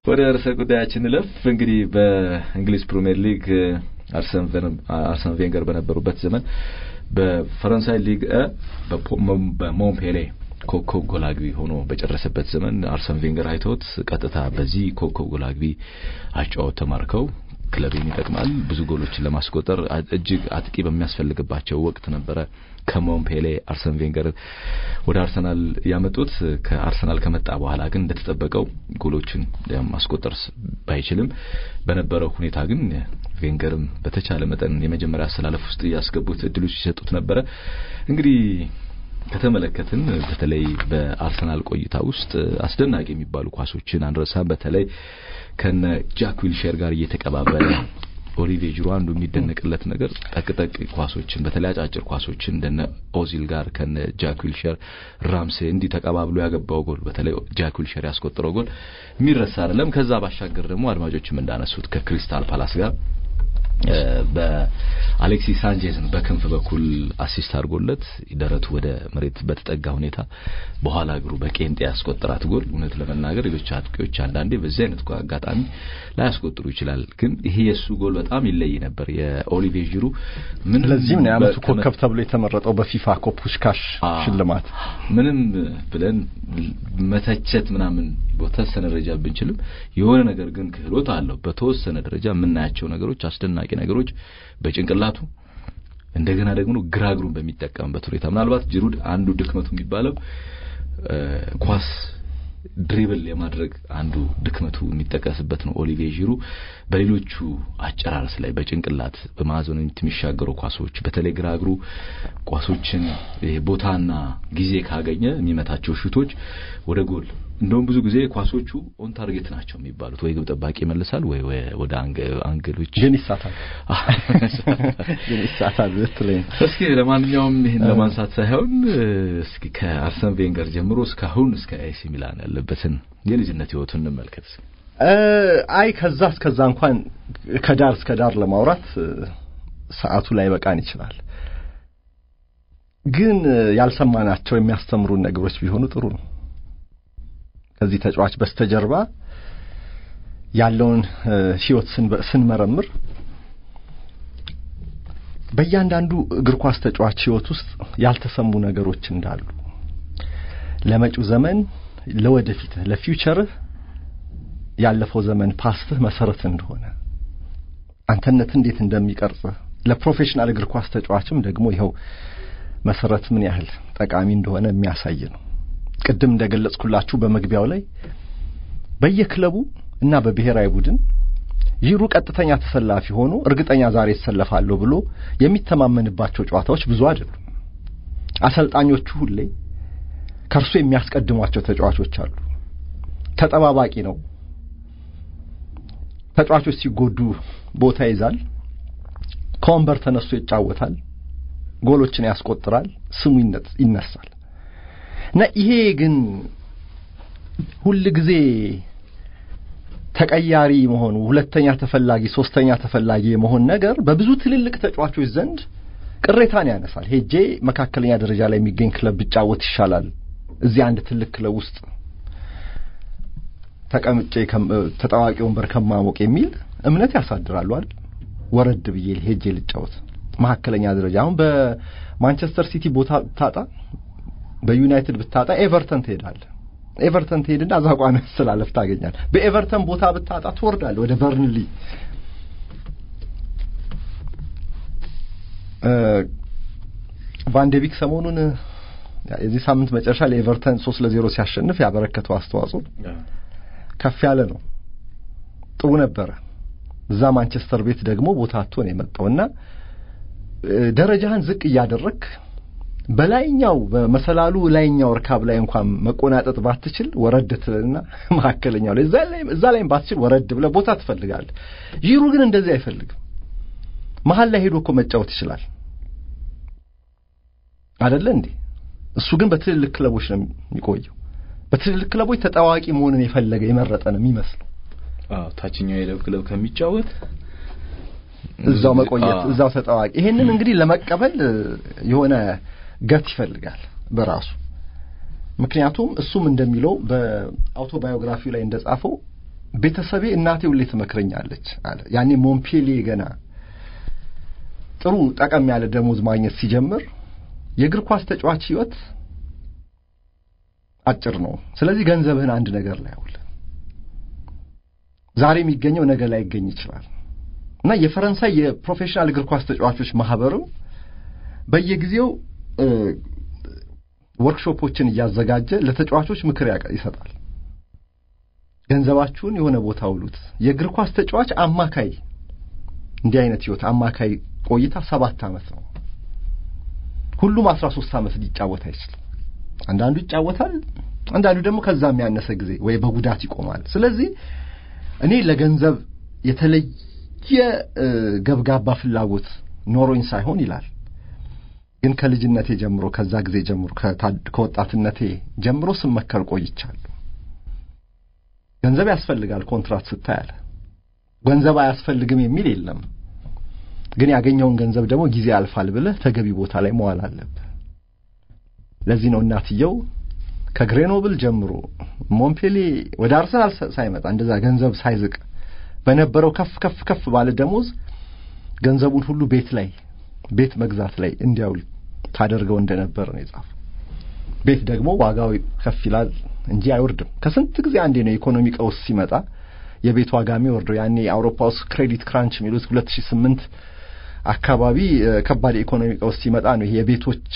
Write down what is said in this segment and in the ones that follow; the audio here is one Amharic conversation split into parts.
ወደ ርዕሰ ጉዳያችን እንለፍ። እንግዲህ በእንግሊዝ ፕሪምየር ሊግ አርሰን ቬንገር በነበሩበት ዘመን በፈረንሳይ ሊግ በሞምፔሌ ኮከብ ጎል አግቢ ሆኖ በጨረሰበት ዘመን አርሰን ቬንገር አይተውት ቀጥታ በዚህ ኮከብ ጎል አግቢ አጫወት ተማርከው ክለቤን ይጠቅማል ብዙ ጎሎችን ለማስቆጠር እጅግ አጥቂ በሚያስፈልግባቸው ወቅት ነበረ ከሞምፔሌ አርሰን ቬንገር ወደ አርሰናል ያመጡት። ከአርሰናል ከመጣ በኋላ ግን እንደተጠበቀው ጎሎችን ማስቆጠር ባይችልም በነበረው ሁኔታ ግን ቬንገርም በተቻለ መጠን የመጀመሪያ አሰላለፍ ውስጥ ያስገቡት እድሎች ይሰጡት ነበረ። እንግዲህ ከተመለከትን በተለይ በአርሰናል ቆይታ ውስጥ አስደናቂ የሚባሉ ኳሶችን አንረሳም። በተለይ ከነ ጃክ ዊልሼር ጋር እየተቀባበለ ኦሊቬ ጅሮ አንዱ የሚደነቅለት ነገር ጠቅጠቅ ኳሶችን በተለይ አጫጭር ኳሶችን እንደነ ኦዚል ጋር ከነ ጃክ ዊልሼር ራምሴ እንዲህ ተቀባብሎ ያገባው ጎል በተለይ ጃክ ዊልሼር ያስቆጠረው ጎል የሚረሳ አይደለም። ከዛ ባሻገር ደግሞ አድማጮችም እንዳነሱት ከክሪስታል ፓላስ ጋር በአሌክሲስ ሳንቼዝን በክንፍ በኩል አሲስት አድርጎለት ደረቱ ወደ መሬት በተጠጋ ሁኔታ በኋላ እግሩ በቄንጤ ያስቆጠራት ጎል እውነት ለመናገር ሌሎች አጥቂዎች አንዳንዴ በዚህ አይነት አጋጣሚ ላያስቆጥሩ ይችላል። ግን ይሄ የእሱ ጎል በጣም ይለይ ነበር። የኦሊቬ ዢሩ ምን ለዚህም ነው የዓመቱ ኮከብ ተብሎ የተመረጠው በፊፋ ኮፑሽካሽ ሽልማት። ምንም ብለን መተቸት ምናምን በተወሰነ ደረጃ ብንችልም የሆነ ነገር ግን ክህሎት አለው። በተወሰነ ደረጃ የምናያቸው ነገሮች አስደናቂ ነገሮች በጭንቅላቱ እንደገና ደግሞ ግራ እግሩን በሚጠቀምበት ሁኔታ ምናልባት ጅሩድ አንዱ ድክመቱ የሚባለው ኳስ ድሪብል የማድረግ አንዱ ድክመቱ የሚጠቀስበት ነው። ኦሊቬ ዢሩ በሌሎቹ አጨራረስ ላይ በጭንቅላት በማዕዘኑ የሚሻገሩ ኳሶች በተለይ ግራ እግሩ ኳሶችን ቦታና ጊዜ ካገኘ የሚመታቸው ሹቶች ወደ ጎል እንደውም ብዙ ጊዜ ኳሶቹ ኦን ታርጌት ናቸው የሚባሉት ወይ ግብ ጠባቂ ይመልሳል ወይ ወደ አንግሎች ግን ይሳታል ግን ይሳታል ብትለኝ እስኪ ለማንኛውም ይህን ለማንሳት ሳይሆን እስኪ ከአርሰን ቬንገር ጀምሮ እስካሁን እስከ ኤሲ ሚላን ያለበትን የልጅነት ህይወቱን እንመልከት። አይ ከዛ እስከዛ እንኳን ከዳር እስከ ዳር ለማውራት ሰዓቱ ላይ በቃን ይችላል። ግን ያልሰማናቸው የሚያስተምሩን ነገሮች ቢሆኑ ጥሩ ነው። ከዚህ ተጫዋች በስተጀርባ ያለውን ህይወት ስንመረምር በእያንዳንዱ እግር ኳስ ተጫዋች ህይወት ውስጥ ያልተሰሙ ነገሮች እንዳሉ ለመጪው ዘመን ለወደፊት ለፊውቸርህ ያለፈው ዘመን ፓስትህ መሰረት እንደሆነ አንተነት እንዴት እንደሚቀርጽህ ለፕሮፌሽናል እግር ኳስ ተጫዋችም ደግሞ ይኸው መሰረት ምን ያህል ጠቃሚ እንደሆነ የሚያሳይ ነው። ቅድም እንደገለጽኩላችሁ በመግቢያው ላይ በየክለቡ እና በብሔራዊ ቡድን ዢሩ ቀጥተኛ ተሰላፊ ሆኖ እርግጠኛ ዛሬ ይሰለፋለሁ ብሎ የሚተማመንባቸው ጨዋታዎች ብዙ አይደሉም። አሰልጣኞቹ ሁሌ ከእርሱ የሚያስቀድሟቸው ተጫዋቾች አሉ። ተጠባባቂ ነው። ተጫዋቾች ሲጎዱ ቦታ ይዛል። ከወንበር ተነስቶ ይጫወታል። ጎሎችን ያስቆጥራል። ስሙ ይነሳል። እና ይሄ ግን ሁል ጊዜ ተቀያሪ መሆኑ ሁለተኛ ተፈላጊ፣ ሶስተኛ ተፈላጊ የመሆን ነገር በብዙ ትልልቅ ተጫዋቾች ዘንድ ቅሬታን ያነሳል። ሄጄ መካከለኛ ደረጃ ላይ የሚገኝ ክለብ ብጫወት ይሻላል እዚህ አንድ ትልቅ ክለብ ውስጥ ተቀምጬ ተጣዋቂ ወንበር ከማሞቅ የሚል እምነት ያሳድራሉ አይደል? ወረድ ብዬ ሄጄ ልጫወት መካከለኛ ደረጃ አሁን በማንቸስተር ሲቲ ቦታ ብታጣ በዩናይትድ ብታጣ ኤቨርተን ትሄዳለህ። ኤቨርተን ትሄድና እዛ ቋሚ መሰላለፍ ታገኛለህ። በኤቨርተን ቦታ ብታጣ ትወርዳለህ ወደ በርንሊ። ቫንዴቪክ ሰሞኑን የዚህ ሳምንት መጨረሻ ለኤቨርተን ሶስት ለዜሮ ሲያሸንፍ ያበረከተው አስተዋጽኦ ከፍ ያለ ነው። ጥሩ ነበረ። እዛ ማንቸስተር ቤት ደግሞ ቦታ አጥቶ ነው የመጣውና ደረጃህን ዝቅ እያደረግክ በላይኛው በመሰላሉ ላይኛው እርካብ ላይ እንኳን መቆናጠጥ ባትችል ወረድ ትልና መካከለኛው ላይ እዛ ላይም ባትችል ወረድ ብለህ ቦታ ትፈልጋለህ። ዢሩ ግን እንደዚህ አይፈልግም። መሀል ላይ ሄዶ እኮ መጫወት ይችላል አደለ እንዴ? እሱ ግን በትልልቅ ክለቦች ነው የሚቆየው። በትልልቅ ክለቦች ተጣዋቂ መሆንን የፈለገ የመረጠ ነው የሚመስለው። አዎ ታችኛው የደብ ክለብ ከሚጫወት እዛው መቆየት እዛው ተጣዋቂ። ይሄንን እንግዲህ ለመቀበል የሆነ ገት ይፈልጋል በራሱ ምክንያቱም እሱም እንደሚለው በአውቶባዮግራፊው ላይ እንደጻፈው ቤተሰቤ እናቴ ሁሌ ትመክረኛለች አለ። ያኔ ሞንፔሌ ገና ጥሩ ጠቀም ያለ ደሞዝ ማግኘት ሲጀምር የእግር ኳስ ተጫዋች ህይወት አጭር ነው። ስለዚህ ገንዘብህን አንድ ነገር ላይ አውል። ዛሬ የሚገኘው ነገ ላይ ይገኝ ይችላል እና የፈረንሳይ የፕሮፌሽናል እግር ኳስ ተጫዋቾች ማህበርም በየጊዜው ወርክሾፖችን እያዘጋጀ ለተጫዋቾች ምክር ይሰጣል። ገንዘባችሁን የሆነ ቦታ ውሉት። የእግር ኳስ ተጫዋች አማካይ እንዲህ አይነት ህይወት አማካይ ቆይታ ሰባት ዓመት ነው። ሁሉም አስራ ሶስት ዓመት ሊጫወት አይችልም። አንዳንዱ ይጫወታል፣ አንዳንዱ ደግሞ ከዛ የሚያነሰ ጊዜ ወይ በጉዳት ይቆማል። ስለዚህ እኔ ለገንዘብ የተለየ ገብጋባ ፍላጎት ኖሮኝ ሳይሆን ይላል ግን ከልጅነቴ ጀምሮ ከዛ ጊዜ ጀምሮ ከወጣትነቴ ጀምሮ ስመከር ቆይቻለሁ። ገንዘብ ያስፈልጋል ኮንትራት ስታይ አለ። ገንዘብ አያስፈልግም የሚል የለም። ግን ያገኘውን ገንዘብ ደግሞ ጊዜ ያልፋል ብለህ ተገቢ ቦታ ላይ መዋል አለብህ። ለዚህ ነው እናትየው ከግሬኖብል ጀምሮ ሞንፔሌ ወደ አርሰናል ሳይመጣ እንደዛ ገንዘብ ሳይዝቅ በነበረው ከፍ ከፍ ከፍ ባለ ደሞዝ ገንዘቡን ሁሉ ቤት ላይ ቤት መግዛት ላይ እንዲያውል ታደርገው እንደነበር ነው የጻፈው። ቤት ደግሞ ዋጋው ከፍ ይላል እንጂ አይወርድም። ከስንት ጊዜ አንዴ ነው የኢኮኖሚ ቀውስ ሲመጣ የቤት ዋጋ የሚወርደው። ያኔ የአውሮፓ ውስጥ ክሬዲት ክራንች የሚሉት 2008 አካባቢ ከባድ የኢኮኖሚ ቀውስ ሲመጣ ነው ይሄ የቤቶች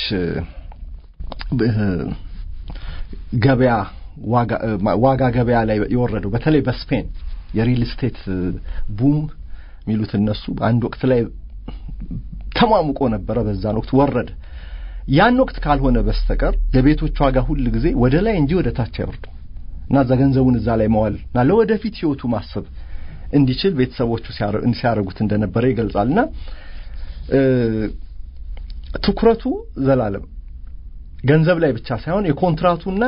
ገበያ ዋጋ ገበያ ላይ የወረደው። በተለይ በስፔን የሪል ስቴት ቡም የሚሉት እነሱ አንድ ወቅት ላይ ተሟሙቆ ነበረ። በዛን ወቅት ወረደ። ያን ወቅት ካልሆነ በስተቀር የቤቶች ዋጋ ሁል ጊዜ ወደ ላይ እንጂ ወደ ታች አይወርድም እና እዛ ገንዘቡን እዛ ላይ መዋል እና ለወደፊት ህይወቱ ማሰብ እንዲችል ቤተሰቦቹ ሲያደርጉት እንደነበረ ይገልጻል። እና ትኩረቱ ዘላለም ገንዘብ ላይ ብቻ ሳይሆን የኮንትራቱና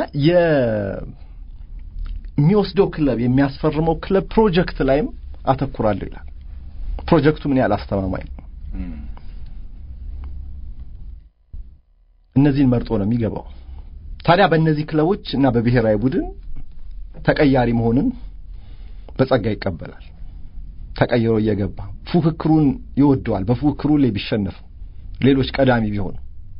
የሚወስደው ክለብ የሚያስፈርመው ክለብ ፕሮጀክት ላይም አተኩራለሁ ይላል። ፕሮጀክቱ ምን ያህል አስተማማኝ ነው? እነዚህን መርጦ ነው የሚገባው። ታዲያ በእነዚህ ክለቦች እና በብሔራዊ ቡድን ተቀያሪ መሆንን በጸጋ ይቀበላል። ተቀይሮ እየገባ ፉክክሩን ይወደዋል። በፉክክሩ ላይ ቢሸነፍ ሌሎች ቀዳሚ ቢሆኑ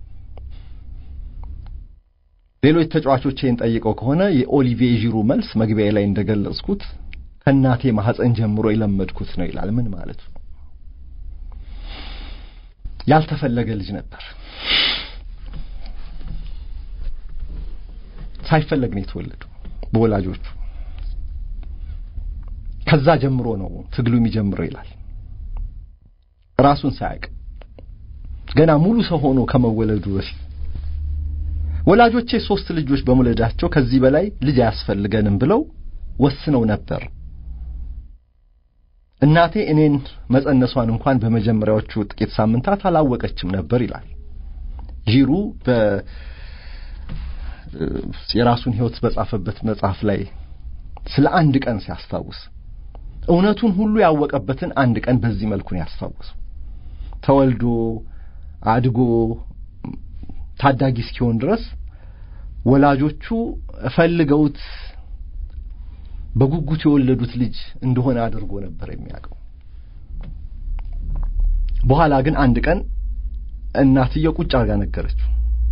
ሌሎች ተጫዋቾች ይህን ጠይቀው ከሆነ የኦሊቪዬ ዢሩ መልስ መግቢያ ላይ እንደገለጽኩት ከእናቴ ማህፀን ጀምሮ የለመድኩት ነው ይላል። ምን ማለት ነው? ያልተፈለገ ልጅ ነበር። ሳይፈለግ ነው የተወለደው በወላጆቹ። ከዛ ጀምሮ ነው ትግሉ የሚጀምረው ይላል። ራሱን ሳያውቅ ገና ሙሉ ሰው ሆኖ ከመወለዱ በፊት ወላጆቼ ሶስት ልጆች በመውለዳቸው ከዚህ በላይ ልጅ አያስፈልገንም ብለው ወስነው ነበር። እናቴ እኔን መጸነሷን እንኳን በመጀመሪያዎቹ ጥቂት ሳምንታት አላወቀችም ነበር ይላል ዢሩ በ የራሱን ሕይወት በጻፈበት መጽሐፍ ላይ ስለ አንድ ቀን ሲያስታውስ እውነቱን ሁሉ ያወቀበትን አንድ ቀን በዚህ መልኩ ነው ያስታውሱ። ተወልዶ አድጎ ታዳጊ እስኪሆን ድረስ ወላጆቹ ፈልገውት በጉጉት የወለዱት ልጅ እንደሆነ አድርጎ ነበር የሚያውቀው። በኋላ ግን አንድ ቀን እናትየው ቁጭ አድርጋ ነገረችው።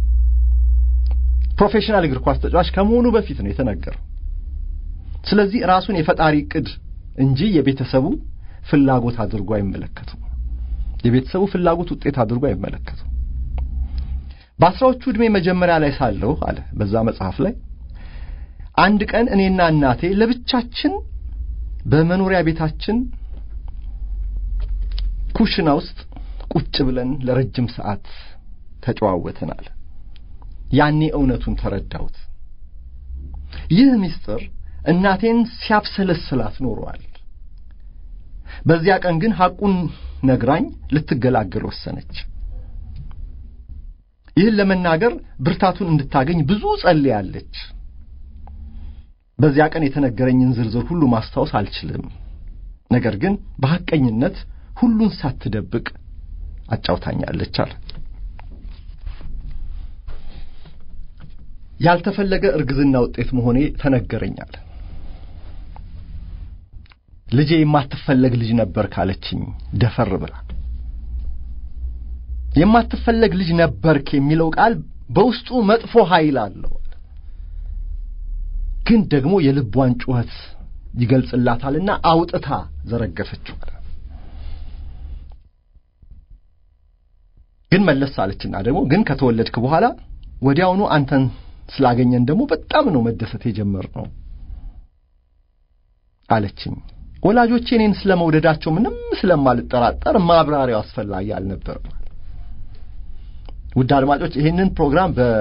ፕሮፌሽናል እግር ኳስ ተጫዋች ከመሆኑ በፊት ነው የተነገረው። ስለዚህ ራሱን የፈጣሪ ዕቅድ እንጂ የቤተሰቡ ፍላጎት አድርጎ አይመለከተው። የቤተሰቡ ፍላጎት ውጤት አድርጎ አይመለከተው። በአስራዎቹ ዕድሜ መጀመሪያ ላይ ሳለሁ አለ በዛ መጽሐፍ ላይ አንድ ቀን እኔና እናቴ ለብቻችን በመኖሪያ ቤታችን ኩሽና ውስጥ ቁጭ ብለን ለረጅም ሰዓት ተጨዋወትን አለ። ያኔ እውነቱን ተረዳሁት። ይህ ምስጢር እናቴን ሲያብሰለስላት ኖሯል። በዚያ ቀን ግን ሐቁን ነግራኝ ልትገላገል ወሰነች። ይህን ለመናገር ብርታቱን እንድታገኝ ብዙ ጸልያለች። በዚያ ቀን የተነገረኝን ዝርዝር ሁሉ ማስታወስ አልችልም። ነገር ግን በሐቀኝነት ሁሉን ሳትደብቅ አጫውታኛለች አለ። ያልተፈለገ እርግዝና ውጤት መሆኔ ተነገረኛል። ልጄ የማትፈለግ ልጅ ነበር ካለችኝ ደፈር ብላ የማትፈለግ ልጅ ነበርክ የሚለው ቃል በውስጡ መጥፎ ኃይል አለው፣ ግን ደግሞ የልቧን ጩኸት ይገልጽላታልና አውጥታ ዘረገፈችው። ግን መለስ አለችና ደግሞ ግን ከተወለድክ በኋላ ወዲያውኑ አንተን ስላገኘን ደግሞ በጣም ነው መደሰት የጀመርነው አለችኝ። ወላጆቼ እኔን ስለመውደዳቸው ምንም ስለማልጠራጠር ማብራሪያው አስፈላጊ አልነበረም። ውድ አድማጮች ይህንን ፕሮግራም በ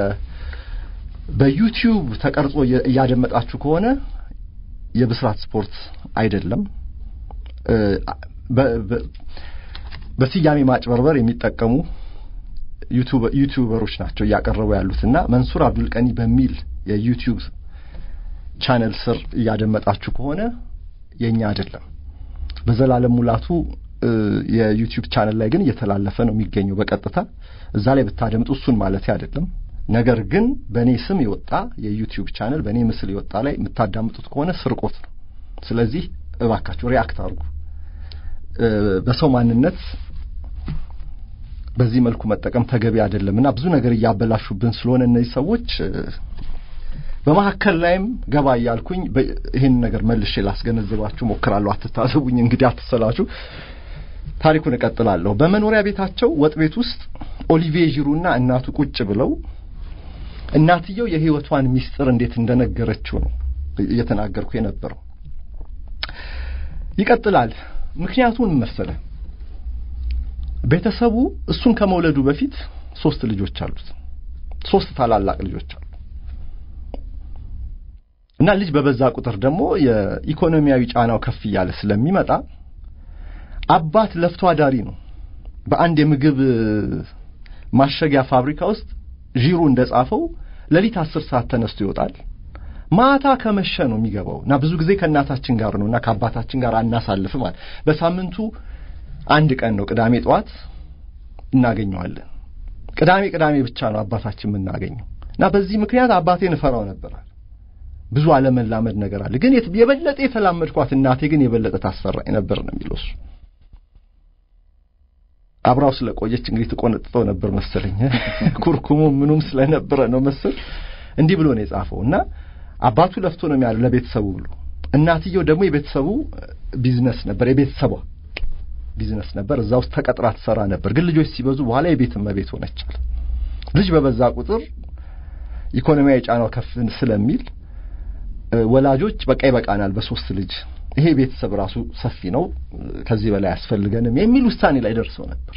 በዩቲዩብ ተቀርጾ እያደመጣችሁ ከሆነ የብስራት ስፖርት አይደለም፣ በስያሜ ማጭበርበር የሚጠቀሙ ዩቲዩበሮች ናቸው እያቀረቡ ያሉትና መንሱር አብዱልቀኒ በሚል የዩቲዩብ ቻነል ስር እያደመጣችሁ ከሆነ የኛ አይደለም። በዘላለም ሙላቱ የዩቲዩብ ቻነል ላይ ግን እየተላለፈ ነው የሚገኘው በቀጥታ እዛ ላይ ብታደምጡ እሱን ማለት አይደለም። ነገር ግን በእኔ ስም የወጣ የዩቲዩብ ቻነል በእኔ ምስል የወጣ ላይ የምታዳምጡት ከሆነ ስርቆት ነው። ስለዚህ እባካችሁ ሪአክት አድርጉ። በሰው ማንነት በዚህ መልኩ መጠቀም ተገቢ አይደለም እና ብዙ ነገር እያበላሹብን ስለሆነ እነዚህ ሰዎች በመካከል ላይም ገባ እያልኩኝ ይህን ነገር መልሼ ላስገነዝባችሁ ሞክራለሁ። አትታዘቡኝ እንግዲህ አትሰላችሁ። ታሪኩን እቀጥላለሁ። በመኖሪያ ቤታቸው ወጥ ቤት ውስጥ ኦሊቪዬ ዢሩና እናቱ ቁጭ ብለው እናትየው የሕይወቷን ሚስጥር እንዴት እንደነገረችው ነው እየተናገርኩ የነበረው። ይቀጥላል። ምክንያቱን መሰለ ቤተሰቡ እሱን ከመውለዱ በፊት ሶስት ልጆች አሉት። ሶስት ታላላቅ ልጆች አሉ እና ልጅ በበዛ ቁጥር ደግሞ የኢኮኖሚያዊ ጫናው ከፍ እያለ ስለሚመጣ አባት ለፍቶ አዳሪ ነው። በአንድ የምግብ ማሸጊያ ፋብሪካ ውስጥ ዢሩ እንደጻፈው ሌሊት አስር ሰዓት ተነስቶ ይወጣል። ማታ ከመሸ ነው የሚገባው እና ብዙ ጊዜ ከእናታችን ጋር ነው እና ከአባታችን ጋር አናሳልፍም ማለት በሳምንቱ አንድ ቀን ነው ቅዳሜ ጠዋት እናገኘዋለን። ቅዳሜ ቅዳሜ ብቻ ነው አባታችን የምናገኘው እና በዚህ ምክንያት አባቴን እፈራው ነበራል። ብዙ አለመላመድ ነገር አለ። ግን የበለጠ የተላመድኳት እናቴ ግን የበለጠ ታስፈራኝ ነበር ነው የሚለው እሱ። አብራው ስለቆየች እንግዲህ ትቆነጥጠው ነበር መሰለኝ። ኩርኩሙ ምኑም ስለነበረ ነው መሰል እንዲህ ብሎ ነው የጻፈው እና አባቱ ለፍቶ ነው የሚያለው ለቤተሰቡ ብሎ፣ እናትየው ደግሞ የቤተሰቡ ቢዝነስ ነበር የቤተሰቧ ቢዝነስ ነበር። እዛ ውስጥ ተቀጥራ ትሰራ ነበር። ግን ልጆች ሲበዙ በኋላ የቤት እመቤት ሆነቻል። ልጅ በበዛ ቁጥር ኢኮኖሚያዊ ጫናው ከፍ ስለሚል ወላጆች በቃ ይበቃናል በሶስት ልጅ ይሄ ቤተሰብ ራሱ ሰፊ ነው፣ ከዚህ በላይ አያስፈልገንም የሚል ውሳኔ ላይ ደርሰው ነበር።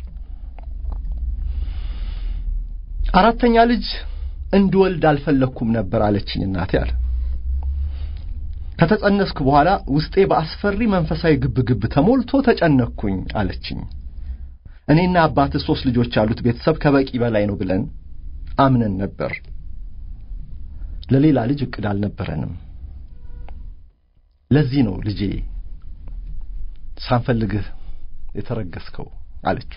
አራተኛ ልጅ እንድወልድ አልፈለግኩም ነበር አለችኝ እናቴ አለ። ከተጸነስኩ በኋላ ውስጤ በአስፈሪ መንፈሳዊ ግብግብ ተሞልቶ ተጨነቅኩኝ አለችኝ። እኔና አባት ሶስት ልጆች ያሉት ቤተሰብ ከበቂ በላይ ነው ብለን አምነን ነበር። ለሌላ ልጅ እቅድ አልነበረንም። ለዚህ ነው ልጄ ሳንፈልግህ የተረገስከው አለችው።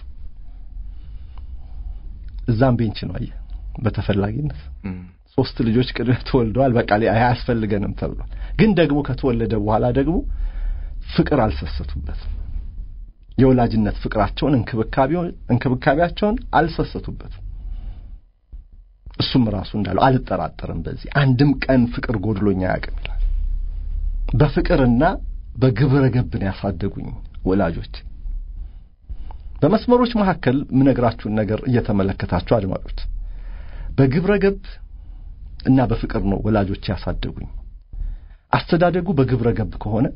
እዛም ቤንች ነው አየህ፣ በተፈላጊነት ሶስት ልጆች ቅድመ ተወልደዋል። በቃ አያስፈልገንም ተብሏል። ግን ደግሞ ከተወለደ በኋላ ደግሞ ፍቅር አልሰሰቱበትም። የወላጅነት ፍቅራቸውን እንክብካቤያቸውን አልሰሰቱበትም። እሱም ራሱ እንዳለው አልጠራጠርም፣ በዚህ አንድም ቀን ፍቅር ጎድሎኛ አያውቅም ይላል። በፍቅርና በግብረ ገብን ያሳደጉኝ ወላጆች። በመስመሮች መካከል የምነግራችሁን ነገር እየተመለከታችሁ አድማጮች፣ በግብረ ገብ እና በፍቅር ነው ወላጆች ያሳደጉኝ። አስተዳደጉ በግብረ ገብ ከሆነ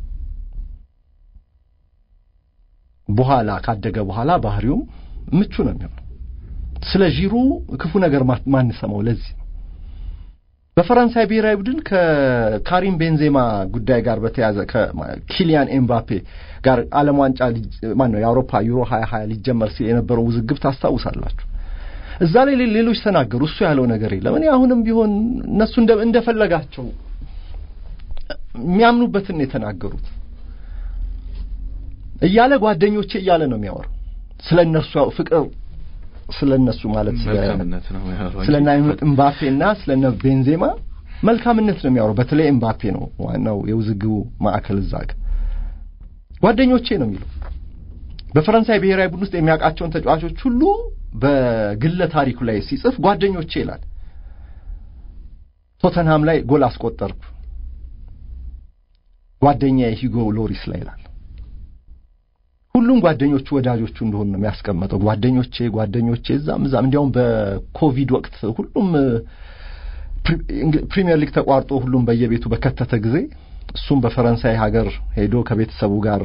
በኋላ ካደገ በኋላ ባህሪውም ምቹ ነው የሚሆነው። ስለ ዢሩ ክፉ ነገር ማንሰማው ለዚህ ነው። በፈረንሳይ ብሔራዊ ቡድን ከካሪም ቤንዜማ ጉዳይ ጋር በተያዘ ከኪሊያን ኤምባፔ ጋር ዓለም ዋንጫ ማን ነው የአውሮፓ ዩሮ 2020 ሊጀመር ሲል የነበረው ውዝግብ ታስታውሳላችሁ። እዛ ላይ ሌሎች ተናገሩ። እሱ ያለው ነገር የለም። እኔ አሁንም ቢሆን እነሱ እንደፈለጋቸው የሚያምኑበትን የተናገሩት እያለ ጓደኞቼ እያለ ነው የሚያወራው ስለ እነሱ ፍቅር ስለ እነሱ ማለት ስለ እምባፔና ስለ ቤንዜማ መልካምነት ነው የሚያወራው። በተለይ እምባፔ ነው ዋናው የውዝግቡ ማዕከል እዛ ጋር ጓደኞቼ ነው የሚለው። በፈረንሳይ ብሔራዊ ቡድን ውስጥ የሚያውቃቸውን ተጫዋቾች ሁሉ በግለ ታሪኩ ላይ ሲጽፍ ጓደኞቼ ይላል። ቶተንሃም ላይ ጎል አስቆጠርኩ ጓደኛዬ ሂጎ ሎሪስ ላይ ይላል። ሁሉም ጓደኞቹ ወዳጆቹ እንደሆኑ ነው የሚያስቀመጠው። ጓደኞቼ ጓደኞቼ እዛም እዛም እንዲያውም በኮቪድ ወቅት ሁሉም ፕሪሚየር ሊግ ተቋርጦ ሁሉም በየቤቱ በከተተ ጊዜ እሱም በፈረንሳይ ሀገር ሄዶ ከቤተሰቡ ጋር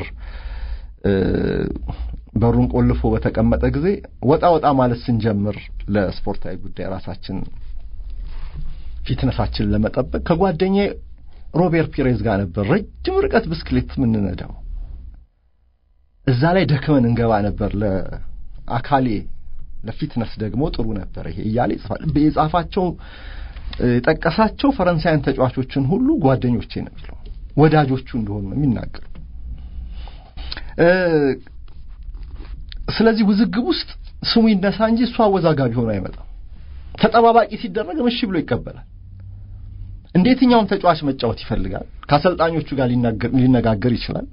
በሩን ቆልፎ በተቀመጠ ጊዜ ወጣ ወጣ ማለት ስንጀምር ለስፖርታዊ ጉዳይ ራሳችን ፊትነሳችንን ለመጠበቅ ከጓደኛዬ ሮቤር ፒሬዝ ጋር ነበር ረጅም ርቀት ብስክሌት የምንነዳው። እዛ ላይ ደክመን እንገባ ነበር። ለአካሌ ለፊትነስ ደግሞ ጥሩ ነበር ይሄ እያለ ይጽፋል። የጻፋቸው የጠቀሳቸው ፈረንሳያን ተጫዋቾችን ሁሉ ጓደኞቼ ነው የሚለው ወዳጆቹ እንደሆኑ ነው የሚናገር። ስለዚህ ውዝግብ ውስጥ ስሙ ይነሳ እንጂ እሱ አወዛጋቢ ሆኖ አይመጣም። ተጠባባቂ ሲደረግ እሺ ብሎ ይቀበላል። እንደ የትኛውም ተጫዋች መጫወት ይፈልጋል። ከአሰልጣኞቹ ጋር ሊነጋገር ይችላል።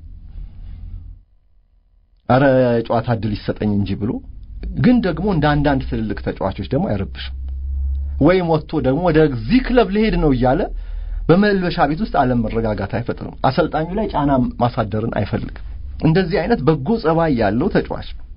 አረ የጨዋታ እድል ይሰጠኝ እንጂ ብሎ ግን ደግሞ እንደ አንዳንድ ትልልቅ ተጫዋቾች ደግሞ አይረብሽም። ወይም ወጥቶ ደግሞ ወደዚህ ክለብ ልሄድ ነው እያለ በመልበሻ ቤት ውስጥ አለመረጋጋት አይፈጥርም። አሰልጣኙ ላይ ጫና ማሳደርን አይፈልግም። እንደዚህ አይነት በጎ ጸባይ ያለው ተጫዋች ነው።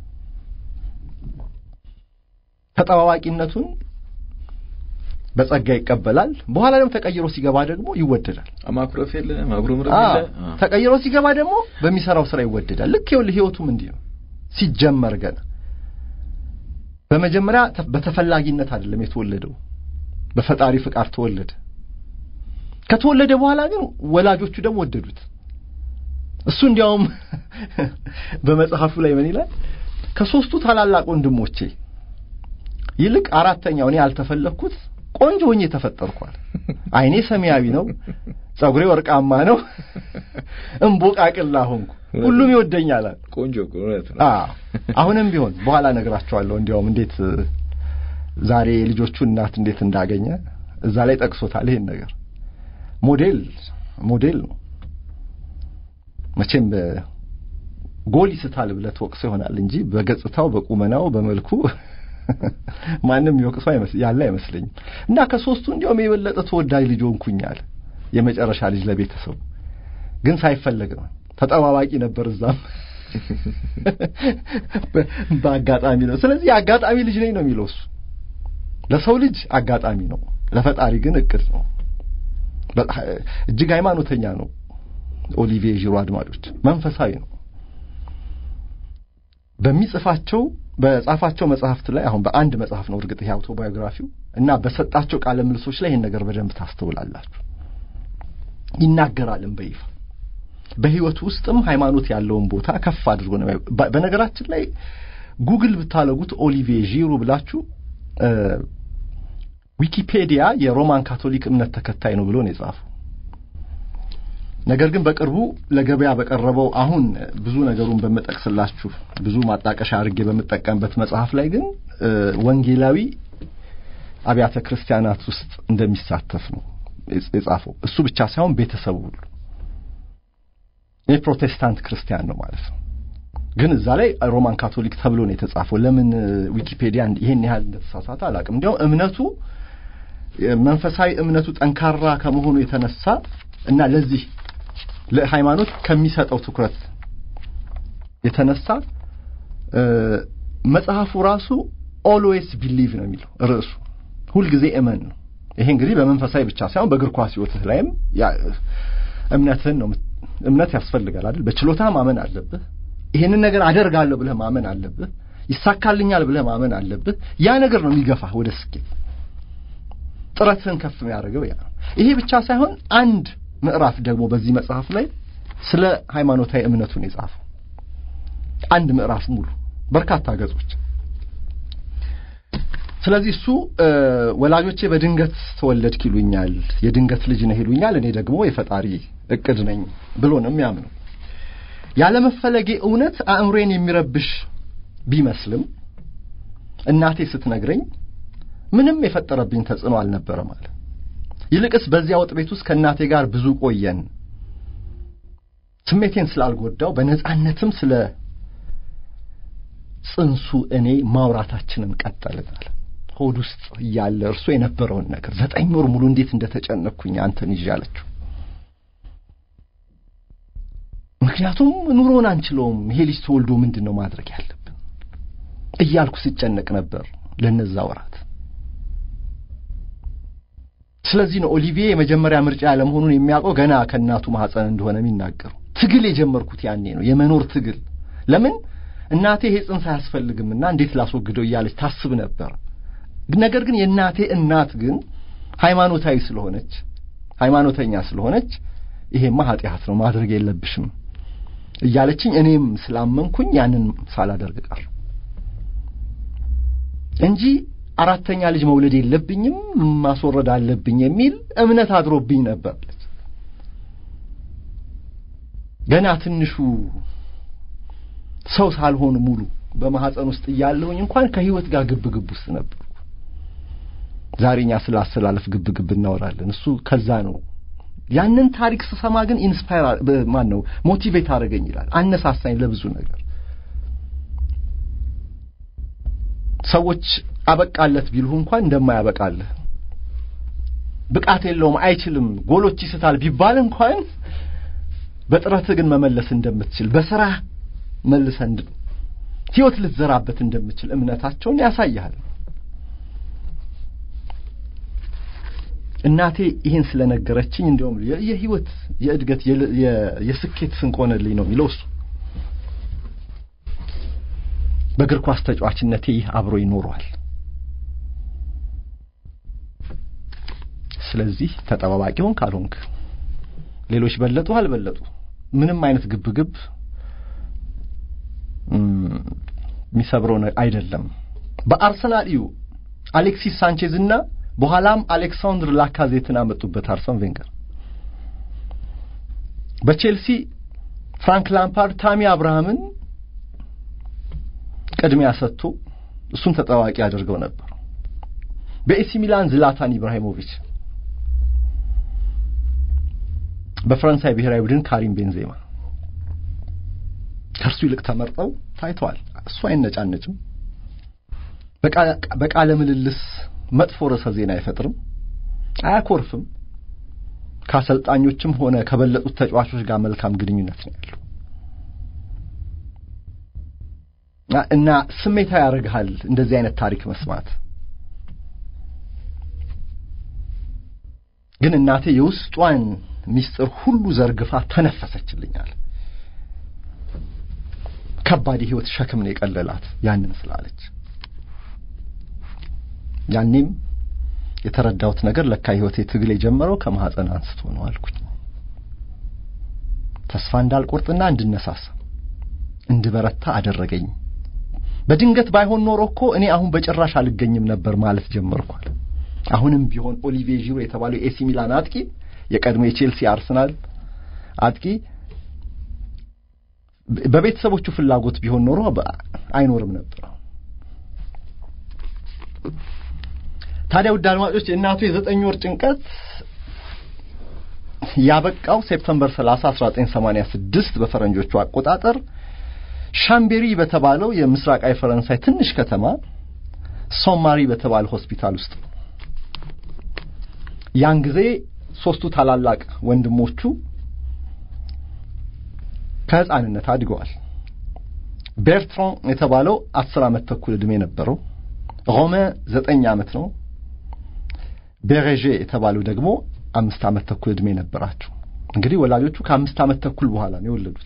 ተጠባባቂነቱን በጸጋ ይቀበላል። በኋላ ደግሞ ተቀይሮ ሲገባ ደግሞ ይወደዳል። ማኩረፍ የለ ማጉረምረም የለ። ተቀይሮ ሲገባ ደግሞ በሚሰራው ስራ ይወደዳል። ልክ ይኸውልህ ህይወቱም እንዲህ ነው። ሲጀመር ገና በመጀመሪያ በተፈላጊነት አይደለም የተወለደው፣ በፈጣሪ ፍቃድ ተወለደ። ከተወለደ በኋላ ግን ወላጆቹ ደግሞ ወደዱት። እሱ እንዲያውም በመጽሐፉ ላይ ምን ይላል? ከሶስቱ ታላላቅ ወንድሞቼ ይልቅ አራተኛው እኔ ያልተፈለግኩት ቆንጆ ሆኜ ተፈጠርኳል። አይኔ ሰማያዊ ነው፣ ጸጉሬ ወርቃማ ነው፣ እምቦቃቅላ ሆንኩ፣ ሁሉም ይወደኛል። ቆንጆ እውነት ነው። አሁንም ቢሆን በኋላ እነግራቸዋለሁ። እንዲያውም እንዴት ዛሬ የልጆቹን እናት እንዴት እንዳገኘ እዛ ላይ ጠቅሶታል። ይሄን ነገር ሞዴል ሞዴል ነው መቼም ጎል ይስታል ብለህ ትወቅሰው ይሆናል እንጂ በገጽታው በቁመናው በመልኩ ማንም ይወቅሰው ያለ አይመስለኝም። እና ከሶስቱ እንዲያውም የበለጠ ተወዳጅ ልጅ ሆንኩኝ አለ። የመጨረሻ ልጅ ለቤተሰቡ ግን ሳይፈለግ ነው። ተጠባባቂ ነበር እዛም በአጋጣሚ ነው። ስለዚህ የአጋጣሚ ልጅ ነኝ ነው የሚለው እሱ። ለሰው ልጅ አጋጣሚ ነው፣ ለፈጣሪ ግን እቅድ ነው። እጅግ ሃይማኖተኛ ነው። ኦሊቪዬ ዢሮ አድማጮች፣ መንፈሳዊ ነው። በሚጽፋቸው በጻፋቸው መጽሐፍት ላይ አሁን በአንድ መጽሐፍ ነው እርግጥ ይሄ አውቶባዮግራፊው እና በሰጣቸው ቃለ ምልሶች ላይ ይህን ነገር በደንብ ታስተውላላችሁ። ይናገራልም በይፋ በህይወቱ ውስጥም ሃይማኖት ያለውን ቦታ ከፍ አድርጎ ነው። በነገራችን ላይ ጉግል ብታለጉት ኦሊቪዬ ዢሩ ብላችሁ ዊኪፔዲያ የሮማን ካቶሊክ እምነት ተከታይ ነው ብሎ ነው የጻፈው። ነገር ግን በቅርቡ ለገበያ በቀረበው አሁን ብዙ ነገሩን በምጠቅስላችሁ ብዙ ማጣቀሻ አድርጌ በምጠቀምበት መጽሐፍ ላይ ግን ወንጌላዊ አብያተ ክርስቲያናት ውስጥ እንደሚሳተፍ ነው የጻፈው። እሱ ብቻ ሳይሆን ቤተሰቡ ሁሉ የፕሮቴስታንት ክርስቲያን ነው ማለት ነው። ግን እዛ ላይ ሮማን ካቶሊክ ተብሎ ነው የተጻፈው። ለምን ዊኪፔዲያ ይሄን ያህል እንደተሳሳተ አላውቅም። እንዲያውም እምነቱ መንፈሳዊ እምነቱ ጠንካራ ከመሆኑ የተነሳ እና ለዚህ ለሃይማኖት ከሚሰጠው ትኩረት የተነሳ መጽሐፉ ራሱ ኦልዌይስ ቢሊቭ ነው የሚለው ርዕሱ፣ ሁልጊዜ እመን ነው። ይሄ እንግዲህ በመንፈሳዊ ብቻ ሳይሆን በእግር ኳስ ሕይወትህ ላይም እምነትህን ነው። እምነት ያስፈልጋል አይደል? በችሎታ ማመን አለብህ። ይሄንን ነገር አደርጋለሁ ብለህ ማመን አለብህ። ይሳካልኛል ብለህ ማመን አለብህ። ያ ነገር ነው የሚገፋህ ወደ ስኬት። ጥረትህን ከፍ የሚያደርገው ያ ነው። ይሄ ብቻ ሳይሆን አንድ ምዕራፍ ደግሞ በዚህ መጽሐፍ ላይ ስለ ሃይማኖታዊ እምነቱን የጻፈው አንድ ምዕራፍ ሙሉ በርካታ ገጾች። ስለዚህ እሱ ወላጆቼ በድንገት ተወለድክ ይሉኛል፣ የድንገት ልጅ ነህ ይሉኛል፣ እኔ ደግሞ የፈጣሪ እቅድ ነኝ ብሎ ነው የሚያምነው። ያለመፈለጌ እውነት አእምሮዬን የሚረብሽ ቢመስልም እናቴ ስትነግረኝ ምንም የፈጠረብኝ ተጽዕኖ አልነበረም አለ። ይልቅስ በዚያ ወጥ ቤት ውስጥ ከእናቴ ጋር ብዙ ቆየን። ስሜቴን ስላልጎዳው በነጻነትም ስለ ጽንሱ እኔ ማውራታችንን ቀጠልናል። ሆድ ውስጥ እያለ እርሱ የነበረውን ነገር ዘጠኝ ወር ሙሉ እንዴት እንደተጨነቅኩኝ አንተን ይዤ አለችው። ምክንያቱም ኑሮን አንችለውም። ይሄ ልጅ ተወልዶ ምንድን ነው ማድረግ ያለብን እያልኩ ስጨነቅ ነበር ለነዛ ወራት። ስለዚህ ነው ኦሊቪዬ የመጀመሪያ ምርጫ ያለመሆኑን የሚያውቀው ገና ከእናቱ ማህፀን እንደሆነ የሚናገሩ። ትግል የጀመርኩት ያኔ ነው፣ የመኖር ትግል። ለምን እናቴ ይሄ ጽንስ አያስፈልግምና እንዴት ላስወግደው እያለች ታስብ ነበር። ነገር ግን የእናቴ እናት ግን ሃይማኖታዊ ስለሆነች ሃይማኖተኛ ስለሆነች ይሄማ ኃጢአት ነው ማድረግ የለብሽም እያለችኝ እኔም ስላመንኩኝ ያንን ሳላደርግ ቀር እንጂ አራተኛ ልጅ መውለድ የለብኝም ማስወረድ አለብኝ የሚል እምነት አድሮብኝ ነበር። ገና ትንሹ ሰው ሳልሆን ሙሉ በማህፀን ውስጥ እያለሁኝ እንኳን ከህይወት ጋር ግብ ግብ ውስጥ ነበር። ዛሬ እኛ ስለ አስተላለፍ ግብ ግብ እናወራለን። እሱ ከዛ ነው። ያንን ታሪክ ስሰማ ግን ኢንስፓየር ማን ነው ሞቲቬት አደረገኝ ይላል፣ አነሳሳኝ ለብዙ ነገር። ሰዎች አበቃለት ቢልሁ እንኳን እንደማያበቃልህ ብቃት የለውም አይችልም፣ ጎሎች ይስታል ቢባል እንኳን በጥረትህ ግን መመለስ እንደምትችል በስራ መልሰን ህይወት ልትዘራበት እንደምችል እምነታቸውን ያሳያል። እናቴ ይህን ስለነገረችኝ እንዲያውም የህይወት የእድገት የስኬት ስንቅ ሆነልኝ ነው የሚለው እሱ። በእግር ኳስ ተጫዋችነቴ ይህ አብሮ ይኖረዋል። ስለዚህ ተጠባባቂ ሆን ካልሆንክ ሌሎች በለጡ አልበለጡ ምንም አይነት ግብግብ የሚሰብረው አይደለም። በአርሰናል እዩ አሌክሲስ ሳንቼዝ እና በኋላም አሌክሳንድር ላካዜትን አመጡበት አርሰን ቬንገር። በቼልሲ ፍራንክ ላምፓርድ ታሚ አብርሃምን ቅድሚያ ሰጥቶ እሱን ተጠባባቂ አድርገው ነበር። በኤሲ ሚላን ዝላታን ኢብራሂሞቪች፣ በፈረንሳይ ብሔራዊ ቡድን ካሪም ቤንዜማ ከእርሱ ይልቅ ተመርጠው ታይተዋል። እሱ አይነጫነጭም። በቃለ ምልልስ መጥፎ ርዕሰ ዜና አይፈጥርም፣ አያኮርፍም። ከአሰልጣኞችም ሆነ ከበለጡት ተጫዋቾች ጋር መልካም ግንኙነት ነው ያለው እና ስሜታዊ ያደርግሃል እንደዚህ አይነት ታሪክ መስማት። ግን እናቴ የውስጧን ሚስጥር ሁሉ ዘርግፋ ተነፈሰችልኛል። ከባድ የህይወት ሸክም ነው የቀለላት ያንን ስላለች። ያኔም የተረዳሁት ነገር ለካ ህይወቴ ትግል የጀመረው ከማህፀን አንስቶ ነው አልኩኝ። ተስፋ እንዳልቆርጥና እንድነሳሳ እንድበረታ አደረገኝ። በድንገት ባይሆን ኖሮ እኮ እኔ አሁን በጭራሽ አልገኝም ነበር ማለት ጀመርኳል። አሁንም ቢሆን ኦሊቪዬ ዢሮ የተባለው የኤሲ ሚላን አጥቂ የቀድሞ የቼልሲ አርሰናል አጥቂ በቤተሰቦቹ ፍላጎት ቢሆን ኖሮ አይኖርም ነበር። ታዲያ ውድ አድማጮች የእናቱ የዘጠኝ ወር ጭንቀት ያበቃው ሴፕተምበር 30 1986 በፈረንጆቹ አቆጣጠር ሻምቤሪ በተባለው የምስራቃዊ ፈረንሳይ ትንሽ ከተማ ሶማሪ በተባለ ሆስፒታል ውስጥ ያን ጊዜ ሶስቱ ታላላቅ ወንድሞቹ ከህፃንነት አድገዋል። ቤርትራን የተባለው አስር ዓመት ተኩል ዕድሜ ነበረው። ሮሜ ዘጠኝ ዓመት ነው። ቤሬዤ የተባለው ደግሞ አምስት ዓመት ተኩል ዕድሜ ነበራቸው። እንግዲህ ወላጆቹ ከአምስት ዓመት ተኩል በኋላ ነው የወለዱት።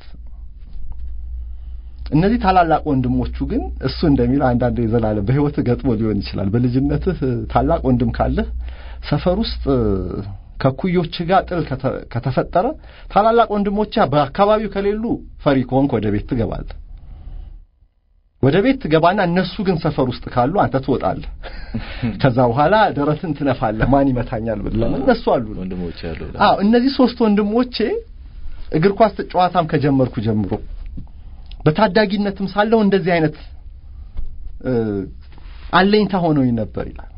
እነዚህ ታላላቅ ወንድሞቹ ግን እሱ እንደሚለው አንዳንድ የዘላለም በህይወትህ ገጥሞ ሊሆን ይችላል። በልጅነትህ ታላቅ ወንድም ካለህ ሰፈር ውስጥ ከኩዮች ጋር ጥል ከተፈጠረ ታላላቅ ወንድሞች በአካባቢው ከሌሉ ፈሪ ከሆንክ ወደ ቤት ትገባለህ። ወደ ቤት ትገባና እነሱ ግን ሰፈር ውስጥ ካሉ አንተ ትወጣለህ። ከዛ በኋላ ደረትን ትነፋለህ። ማን ይመታኛል ብለህ ለምን እነሱ አሉ ወንድሞች አሉ። አዎ እነዚህ ሶስት ወንድሞቼ እግር ኳስ ጨዋታም ከጀመርኩ ጀምሮ በታዳጊነትም ሳለው እንደዚህ አይነት አለኝታ ሆነውኝ ነበር ይላል።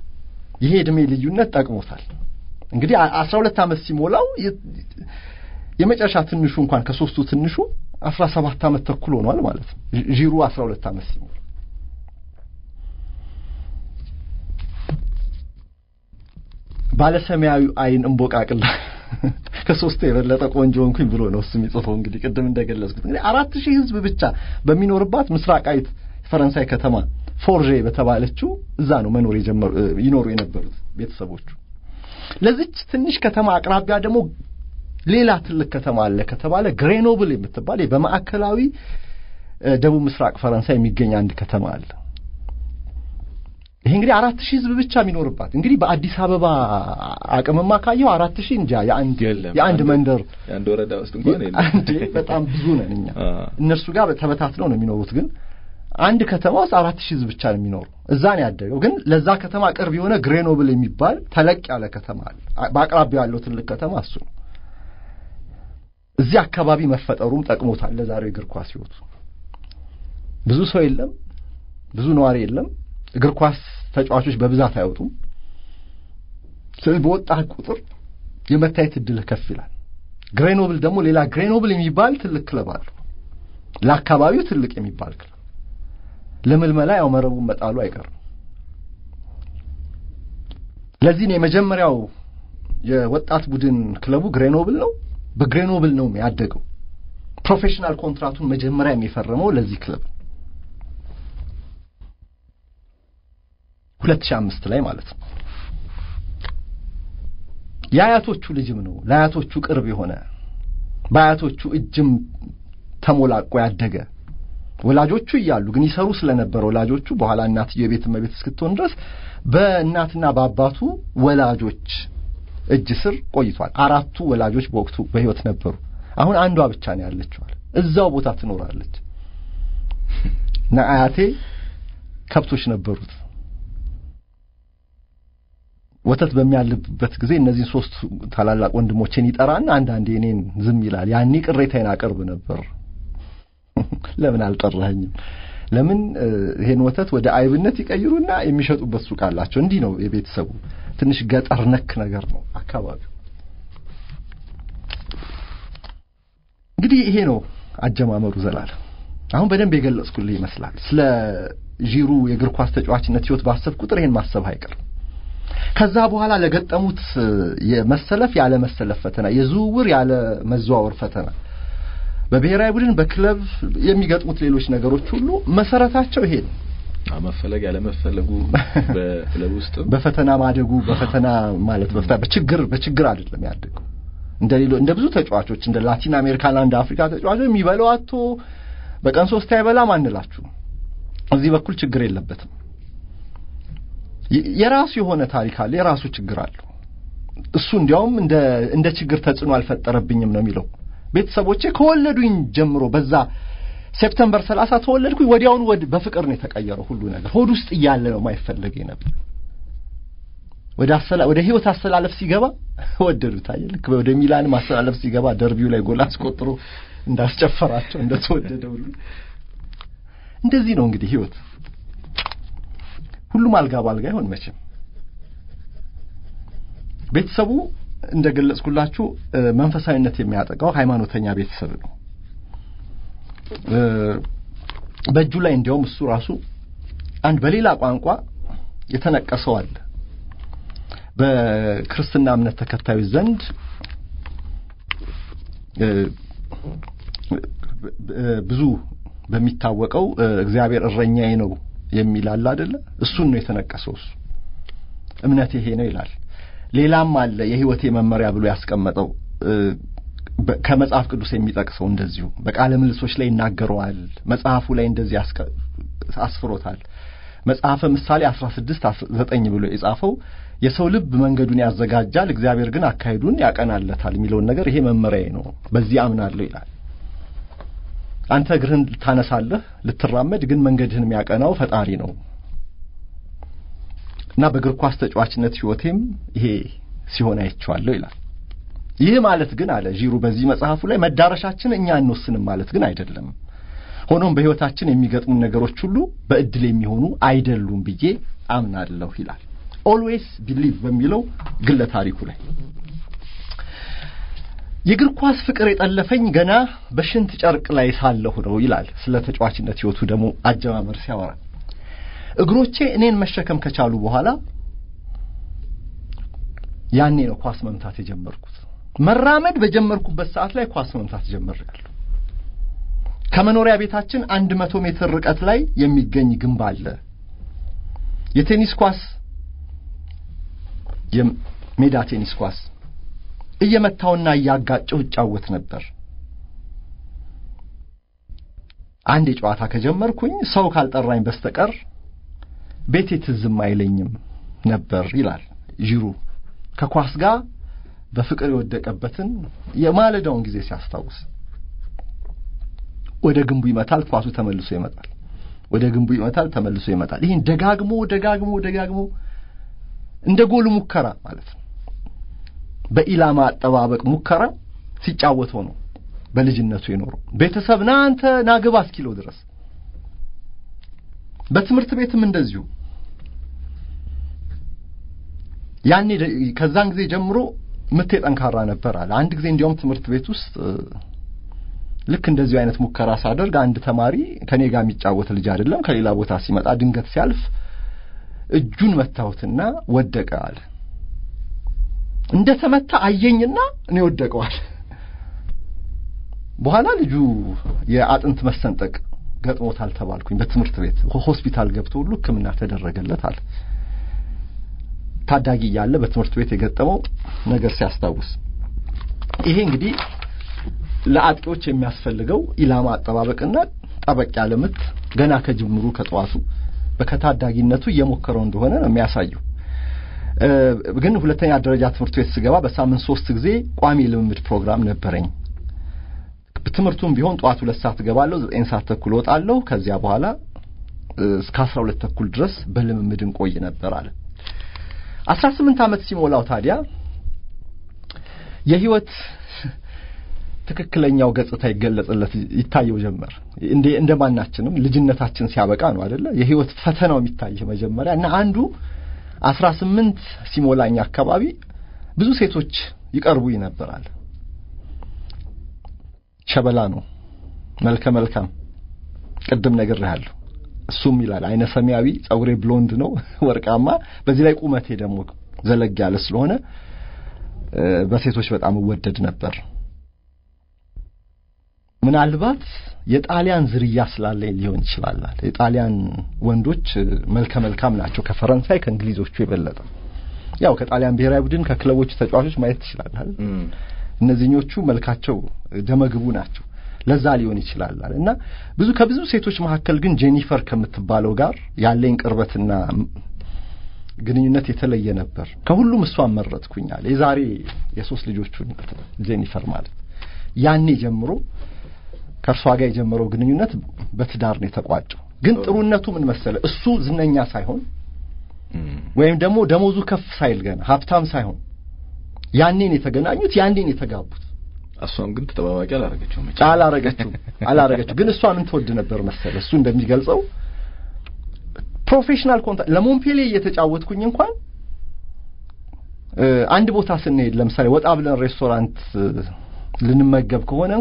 ይሄ እድሜ ልዩነት ጠቅሞታል። እንግዲህ አስራ ሁለት ዓመት ሲሞላው የመጨረሻ ትንሹ እንኳን ከሶስቱ ትንሹ አስራ ሰባት ዓመት ተኩል ሆኗል ማለት ነው። ዢሩ አስራ ሁለት ዓመት ሲሞላ ባለሰማያዊ አይን እንቦቃቅላ ከሶስቱ የበለጠ ቆንጆ እንኩኝ ብሎ ነው እሱ የሚጽፈው። እንግዲህ ቅድም እንደገለጽኩት እንግዲህ አራት ሺህ ሕዝብ ብቻ በሚኖርባት ምስራቃዊት ፈረንሳይ ከተማ ፎርዤ በተባለችው እዛ ነው መኖር የጀመሩ ይኖሩ የነበሩት ቤተሰቦቹ። ለዚች ትንሽ ከተማ አቅራቢያ ደግሞ ሌላ ትልቅ ከተማ አለ ከተባለ ግሬኖብል የምትባል በማዕከላዊ ደቡብ ምስራቅ ፈረንሳይ የሚገኝ አንድ ከተማ አለ። ይሄ እንግዲህ አራት ሺህ ህዝብ ብቻ የሚኖርባት እንግዲህ በአዲስ አበባ አቅምማ ካየው አራት ሺህ እንጃ የአንድ የአንድ መንደር የአንድ ወረዳ ውስጥ እንኳን የለም። አንዴ በጣም ብዙ ነን እኛ። እነርሱ ጋር ተበታትነው ነው የሚኖሩት። ግን አንድ ከተማ ውስጥ አራት ሺህ ህዝብ ብቻ ነው የሚኖሩ። እዛ ነው ያደገው። ግን ለዛ ከተማ ቅርብ የሆነ ግሬኖብል የሚባል ተለቅ ያለ ከተማ አለ። በአቅራቢያው ያለው ትልቅ ከተማ እሱ ነው። እዚህ አካባቢ መፈጠሩም ጠቅሞታል ለዛሬው እግር ኳስ ህይወቱ። ብዙ ሰው የለም፣ ብዙ ነዋሪ የለም። እግር ኳስ ተጫዋቾች በብዛት አይወጡም። ስለዚህ በወጣህ ቁጥር የመታየት እድልህ ከፍ ይላል። ግሬኖብል ደግሞ ሌላ ግሬኖብል የሚባል ትልቅ ክለብ አለው። ለአካባቢው ትልቅ የሚባል ክለብ ለምልመላ ያው መረቡን መጣሉ አይቀርም። ለዚህ ነው የመጀመሪያው የወጣት ቡድን ክለቡ ግሬኖብል ነው። በግሬኖብል ነው ያደገው። ፕሮፌሽናል ኮንትራቱን መጀመሪያ የፈረመው ለዚህ ክለብ ሁለት ሺህ አምስት ላይ ማለት ነው። የአያቶቹ ልጅም ነው። ለአያቶቹ ቅርብ የሆነ በአያቶቹ እጅም ተሞላቆ ያደገ ወላጆቹ እያሉ ግን ይሰሩ ስለነበረ ወላጆቹ በኋላ እናትየው የቤት እመቤት እስክትሆን ድረስ በእናትና በአባቱ ወላጆች እጅ ስር ቆይቷል። አራቱ ወላጆች በወቅቱ በሕይወት ነበሩ። አሁን አንዷ ብቻ ነው ያለችዋል። እዛው ቦታ ትኖራለች እና አያቴ ከብቶች ነበሩት። ወተት በሚያልብበት ጊዜ እነዚህን ሶስት ታላላቅ ወንድሞቼን ይጠራና አንዳንዴ እኔን ዝም ይላል። ያኔ ቅሬታዬን አቀርብ ነበር። ለምን አልጠራኸኝም? ለምን ይሄን ወተት ወደ አይብነት ይቀይሩና የሚሸጡበት ሱቅ አላቸው። እንዲህ ነው የቤተሰቡ ትንሽ ገጠር ነክ ነገር ነው አካባቢው። እንግዲህ ይሄ ነው አጀማመሩ። ዘላለም አሁን በደንብ የገለጽኩልህ ይመስላል። ስለ ዢሩ የእግር ኳስ ተጫዋችነት ህይወት ባሰብ ቁጥር ይሄን ማሰብ አይቀርም። ከዛ በኋላ ለገጠሙት የመሰለፍ ያለ መሰለፍ ፈተና፣ የዝውውር ያለ መዘዋወር ፈተና፣ በብሔራዊ ቡድን በክለብ የሚገጥሙት ሌሎች ነገሮች ሁሉ መሰረታቸው ይሄ ነው። መፈለግ ያለ መፈለጉ በክለብ ውስጥ በፈተና ማደጉ በፈተና ማለት በፈተና በችግር በችግር አይደለም ያደገው። እንደ ሌሎ እንደ ብዙ ተጫዋቾች እንደ ላቲን አሜሪካና እንደ አፍሪካ ተጫዋቾች የሚበላው አቶ በቀን ሶስት አይበላም አንላችሁ። እዚህ በኩል ችግር የለበትም። የራሱ የሆነ ታሪክ አለ፣ የራሱ ችግር አለው። እሱ እንዲያውም እንደ እንደ ችግር ተጽዕኖ አልፈጠረብኝም ነው የሚለው። ቤተሰቦቼ ከወለዱኝ ጀምሮ በዛ ሴፕተምበር ሰላሳ ተወለድኩኝ ወዲያውኑ በፍቅር ነው የተቀየረው ሁሉ ነገር። ሆድ ውስጥ እያለ ነው ማይፈለግ ነበር። ወደ አሰላ ወደ ህይወት አሰላለፍ ሲገባ ወደዱት። አየህ ልክ ወደ ሚላን ማሰላለፍ ሲገባ ደርቢው ላይ ጎል አስቆጥሮ እንዳስጨፈራቸው እንደተወደደ ሁሉ እንደዚህ ነው እንግዲህ ህይወት። ሁሉም አልጋ ባልጋ ይሆን መቼም። ቤተሰቡ እንደገለጽኩላችሁ መንፈሳዊነት የሚያጠቃው ሃይማኖተኛ ቤተሰብ ነው። በእጁ ላይ እንዲያውም እሱ ራሱ አንድ በሌላ ቋንቋ የተነቀሰው አለ። በክርስትና እምነት ተከታዮች ዘንድ ብዙ በሚታወቀው እግዚአብሔር እረኛዬ ነው የሚል አለ አይደለ? እሱን ነው የተነቀሰው። እሱ እምነት ይሄ ነው ይላል። ሌላም አለ የህይወቴ መመሪያ ብሎ ያስቀመጠው ከመጽሐፍ ቅዱስ የሚጠቅሰው እንደዚሁ በቃለ ምልሶች ላይ ይናገረዋል። መጽሐፉ ላይ እንደዚህ አስፍሮታል። መጽሐፈ ምሳሌ አስራ ስድስት ዘጠኝ ብሎ የጻፈው የሰው ልብ መንገዱን ያዘጋጃል፣ እግዚአብሔር ግን አካሄዱን ያቀናለታል የሚለውን ነገር ይሄ መመሪያዬ ነው፣ በዚህ አምናለሁ ይላል። አንተ እግርህን ታነሳለህ ልትራመድ፣ ግን መንገድህን የሚያቀናው ፈጣሪ ነው እና በእግር ኳስ ተጫዋችነት ህይወቴም ይሄ ሲሆን አይቼዋለሁ ይላል። ይህ ማለት ግን አለ ዢሩ በዚህ መጽሐፉ ላይ መዳረሻችን እኛ እንወስንም ማለት ግን አይደለም። ሆኖም በህይወታችን የሚገጥሙን ነገሮች ሁሉ በእድል የሚሆኑ አይደሉም ብዬ አምናለሁ ይላል። ኦልዌይስ ቢሊቭ በሚለው ግለ ታሪኩ ላይ የእግር ኳስ ፍቅር የጠለፈኝ ገና በሽንት ጨርቅ ላይ ሳለሁ ነው ይላል። ስለ ተጫዋችነት ሕይወቱ ደግሞ አጀማመር ሲያወራ እግሮቼ እኔን መሸከም ከቻሉ በኋላ ያኔ ነው ኳስ መምታት የጀመርኩት። መራመድ በጀመርኩበት ሰዓት ላይ ኳስ መምታት ጀመርያለሁ። ከመኖሪያ ቤታችን አንድ መቶ ሜትር ርቀት ላይ የሚገኝ ግንብ አለ። የቴኒስ ኳስ የሜዳ ቴኒስ ኳስ እየመታውና እያጋጨው እጫወት ነበር። አንድ የጨዋታ ከጀመርኩኝ ሰው ካልጠራኝ በስተቀር ቤቴ ትዝም አይለኝም ነበር ይላል ዢሩ ከኳስ ጋር በፍቅር የወደቀበትን የማለዳውን ጊዜ ሲያስታውስ። ወደ ግንቡ ይመታል፣ ኳሱ ተመልሶ ይመጣል። ወደ ግንቡ ይመታል፣ ተመልሶ ይመጣል። ይህን ደጋግሞ ደጋግሞ ደጋግሞ እንደ ጎል ሙከራ ማለት ነው። በኢላማ አጠባበቅ ሙከራ ሲጫወተው ነው በልጅነቱ የኖረው። ቤተሰብ ና አንተ ና ግባ እስኪለው ድረስ በትምህርት ቤትም እንደዚሁ ያኔ ከዛን ጊዜ ጀምሮ ምቴ ጠንካራ ነበር አለ። አንድ ጊዜ እንዲያውም ትምህርት ቤት ውስጥ ልክ እንደዚሁ አይነት ሙከራ ሳደርግ አንድ ተማሪ ከኔ ጋር የሚጫወት ልጅ አይደለም ከሌላ ቦታ ሲመጣ ድንገት ሲያልፍ እጁን መታሁትና ወደቀ አለ። እንደ ተመታ አየኝና እኔ ወደቀዋል። በኋላ ልጁ የአጥንት መሰንጠቅ ገጥሞታል ተባልኩኝ። በትምህርት ቤት ሆስፒታል ገብቶ ሁሉ ሕክምና ተደረገለት አለ። ታዳጊ እያለ በትምህርት ቤት የገጠመው ነገር ሲያስታውስ ይሄ እንግዲህ ለአጥቂዎች የሚያስፈልገው ኢላማ አጠባበቅና ጠበቅ ያለ ምት ገና ከጅምሩ ከጠዋቱ በከታዳጊነቱ እየሞከረው እንደሆነ ነው የሚያሳየው። ግን ሁለተኛ ደረጃ ትምህርት ቤት ስገባ በሳምንት ሶስት ጊዜ ቋሚ ልምምድ ፕሮግራም ነበረኝ። ትምህርቱም ቢሆን ጠዋት ሁለት ሰዓት እገባለሁ፣ ዘጠኝ ሰዓት ተኩል እወጣለሁ። ከዚያ በኋላ እስከ አስራ ሁለት ተኩል ድረስ በልምምድ እንቆይ ነበር አለ። አስራ ስምንት ዓመት ሲሞላው ታዲያ የህይወት ትክክለኛው ገጽታ ይገለጽለት ይታየው ጀመር። እንደ እንደ ማናችንም ልጅነታችን ሲያበቃ ነው አይደለ የህይወት ፈተናው የሚታየው መጀመሪያ እና አንዱ አስራ ስምንት ሲሞላኝ አካባቢ ብዙ ሴቶች ይቀርቡኝ ነበራል። ሸበላ ነው፣ መልከ መልካም ቅድም ነግሬሃለሁ። እሱም ይላል አይነ ሰማያዊ፣ ጸጉሬ ብሎንድ ነው ወርቃማ፣ በዚህ ላይ ቁመቴ ደግሞ ዘለግ ያለ ስለሆነ በሴቶች በጣም እወደድ ነበር። ምናልባት የጣሊያን ዝርያ ስላለኝ ሊሆን ይችላል። የጣሊያን ወንዶች መልከ መልካም ናቸው ከፈረንሳይ ከእንግሊዞቹ የበለጠ። ያው ከጣሊያን ብሔራዊ ቡድን ከክለቦቹ ተጫዋቾች ማየት ትችላለህ። እነዚህኞቹ መልካቸው ደመግቡ ናቸው። ለዛ ሊሆን ይችላል እና ብዙ ከብዙ ሴቶች መካከል ግን ጄኒፈር ከምትባለው ጋር ያለኝ ቅርበትና ግንኙነት የተለየ ነበር። ከሁሉም እሷን መረጥኩኛል። የዛሬ የሶስት ልጆቹ ጄኒፈር ማለት ያኔ ጀምሮ ከእርሷ ጋር የጀመረው ግንኙነት በትዳር ነው የተቋጨው። ግን ጥሩነቱ ምን መሰለ፣ እሱ ዝነኛ ሳይሆን ወይም ደግሞ ደሞዙ ከፍ ሳይል ገና ሀብታም ሳይሆን ያኔን የተገናኙት ያኔን የተጋቡት። እሷም ግን ተጠባባቂ አላረገችው መቼ አላረገችው አላረገችው። ግን እሷ ምን ትወድ ነበር መሰለ፣ እሱ እንደሚገልጸው ፕሮፌሽናል ኮንታክት ለሞንፔሌ እየተጫወትኩኝ እንኳን አንድ ቦታ ስንሄድ ለምሳሌ ወጣ ብለን ሬስቶራንት ልንመገብ ከሆነ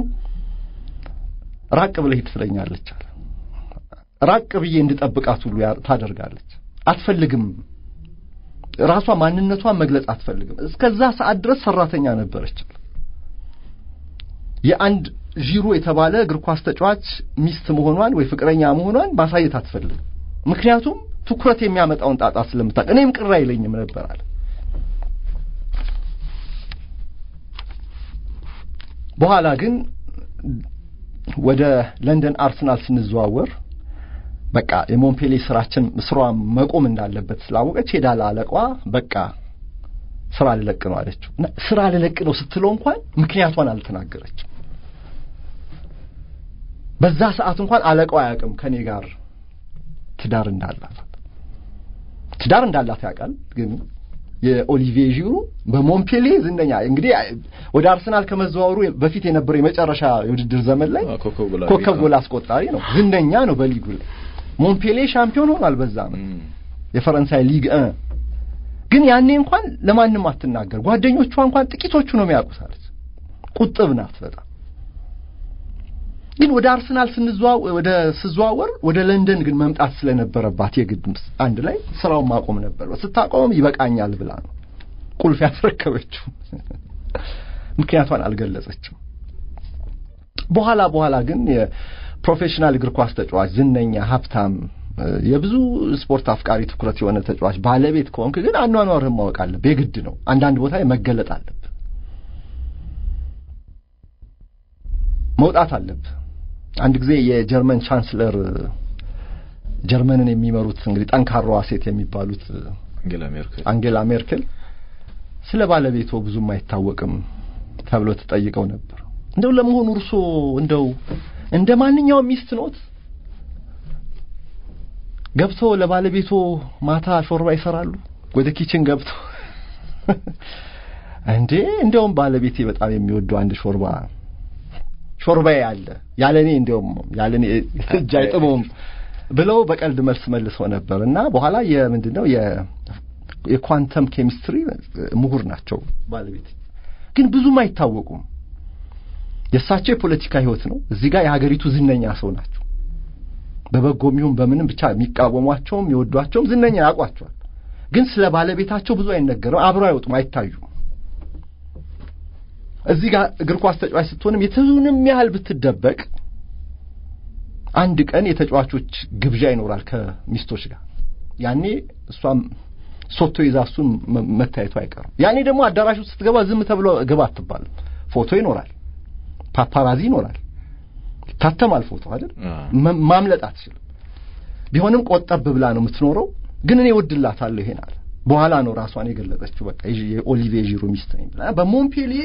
ራቅ ብለህ ሂድ ትለኛለች አለ። ራቅ ብዬ እንድጠብቃት ሁሉ ታደርጋለች። አትፈልግም፣ ራሷ ማንነቷን መግለጽ አትፈልግም። እስከዛ ሰዓት ድረስ ሰራተኛ ነበረች። የአንድ ዢሮ የተባለ እግር ኳስ ተጫዋች ሚስት መሆኗን ወይ ፍቅረኛ መሆኗን ማሳየት አትፈልግም። ምክንያቱም ትኩረት የሚያመጣውን ጣጣ ስለምታውቅ፣ እኔም ቅር አይለኝም ነበር አለ። በኋላ ግን ወደ ለንደን አርሰናል ስንዘዋወር በቃ የሞንፔሌ ስራችን ስሯ መቆም እንዳለበት ስላወቀች ሄዳ ለአለቋ በቃ ስራ ልለቅ ነው አለችው። እና ስራ ልለቅ ነው ስትለው እንኳን ምክንያቷን አልተናገረችም። በዛ ሰዓት እንኳን አለቃው አያውቅም ከኔ ጋር ትዳር እንዳላት ትዳር እንዳላት ያውቃል። ግን የኦሊቪዬ ዢሩ በሞንፔሌ ዝነኛ እንግዲህ ወደ አርሰናል ከመዘዋወሩ በፊት የነበረው የመጨረሻ የውድድር ዘመን ላይ ኮከብ ጎል አስቆጣሪ ነው፣ ዝነኛ ነው በሊጉ ላይ። ሞንፔሌ ሻምፒዮን ሆኗል በዛ ዓመት የፈረንሳይ ሊግ እ ግን ያኔ እንኳን ለማንም አትናገር፣ ጓደኞቿ እንኳን ጥቂቶቹ ነው የሚያውቁት አለች። ቁጥብ ናት በጣም ግን ወደ አርሰናል ስንዘዋወር ወደ ስዘዋወር ወደ ለንደን ግን መምጣት ስለነበረባት የግድ አንድ ላይ ስራውን ማቆም ነበር። ስታቆም ይበቃኛል ብላ ነው ቁልፍ ያስረከበችው። ምክንያቷን አልገለጸችም። በኋላ በኋላ ግን የፕሮፌሽናል እግር ኳስ ተጫዋች ዝነኛ፣ ሀብታም፣ የብዙ ስፖርት አፍቃሪ ትኩረት የሆነ ተጫዋች ባለቤት ከሆንክ ግን አኗኗርህን ማወቅ አለብህ። የግድ ነው። አንዳንድ ቦታ ላይ መገለጥ አለብህ፣ መውጣት አለብህ። አንድ ጊዜ የጀርመን ቻንስለር ጀርመንን የሚመሩት እንግዲህ ጠንካራዋ ሴት የሚባሉት አንጌላ ሜርክል አንጌላ ሜርክል ስለ ባለቤቶ ብዙም አይታወቅም ተብሎ ተጠይቀው ነበር። እንደው ለመሆኑ እርሶ እንደው እንደ ማንኛውም ሚስት ኖት? ገብቶ ለባለቤቶ ማታ ሾርባ ይሰራሉ? ወደ ኪችን ገብቶ እንዴ እንደውም ባለቤቴ በጣም የሚወደው አንድ ሾርባ ሾርባዬ አለ ያለኔ እንደውም ያለኔ እጅ አይጥመውም ብለው በቀልድ መልስ መልሰው ነበር እና በኋላ የምንድን ነው የኳንተም ኬሚስትሪ ምሁር ናቸው ባለቤት ግን ብዙም አይታወቁም የእሳቸው የፖለቲካ ህይወት ነው እዚህ ጋር የሀገሪቱ ዝነኛ ሰው ናቸው በበጎም ይሁን በምንም ብቻ የሚቃወሟቸውም የወዷቸውም ዝነኛ ያውቋቸዋል ግን ስለ ባለቤታቸው ብዙ አይነገርም አብረው አይወጡም አይታዩም እዚህ ጋር እግር ኳስ ተጫዋች ስትሆንም የትንም ያህል ብትደበቅ አንድ ቀን የተጫዋቾች ግብዣ ይኖራል ከሚስቶች ጋር ያኔ እሷም ሶቶ ይዛ እሱን መታየቱ አይቀርም ያኔ ደግሞ አዳራሽ ውስጥ ስትገባ ዝም ተብሎ ግባ አትባልም ፎቶ ይኖራል ፓፓራዚ ይኖራል ይታተማል ፎቶ አይደል ማምለጥ አትችልም ቢሆንም ቆጠብ ብላ ነው የምትኖረው ግን እኔ ወድላታለሁ ይሄን አለ በኋላ ነው ራሷን የገለጸችው በቃ የኦሊቬ ዢሩ ሚስት ነኝ ብላ በሞንፔሊዬ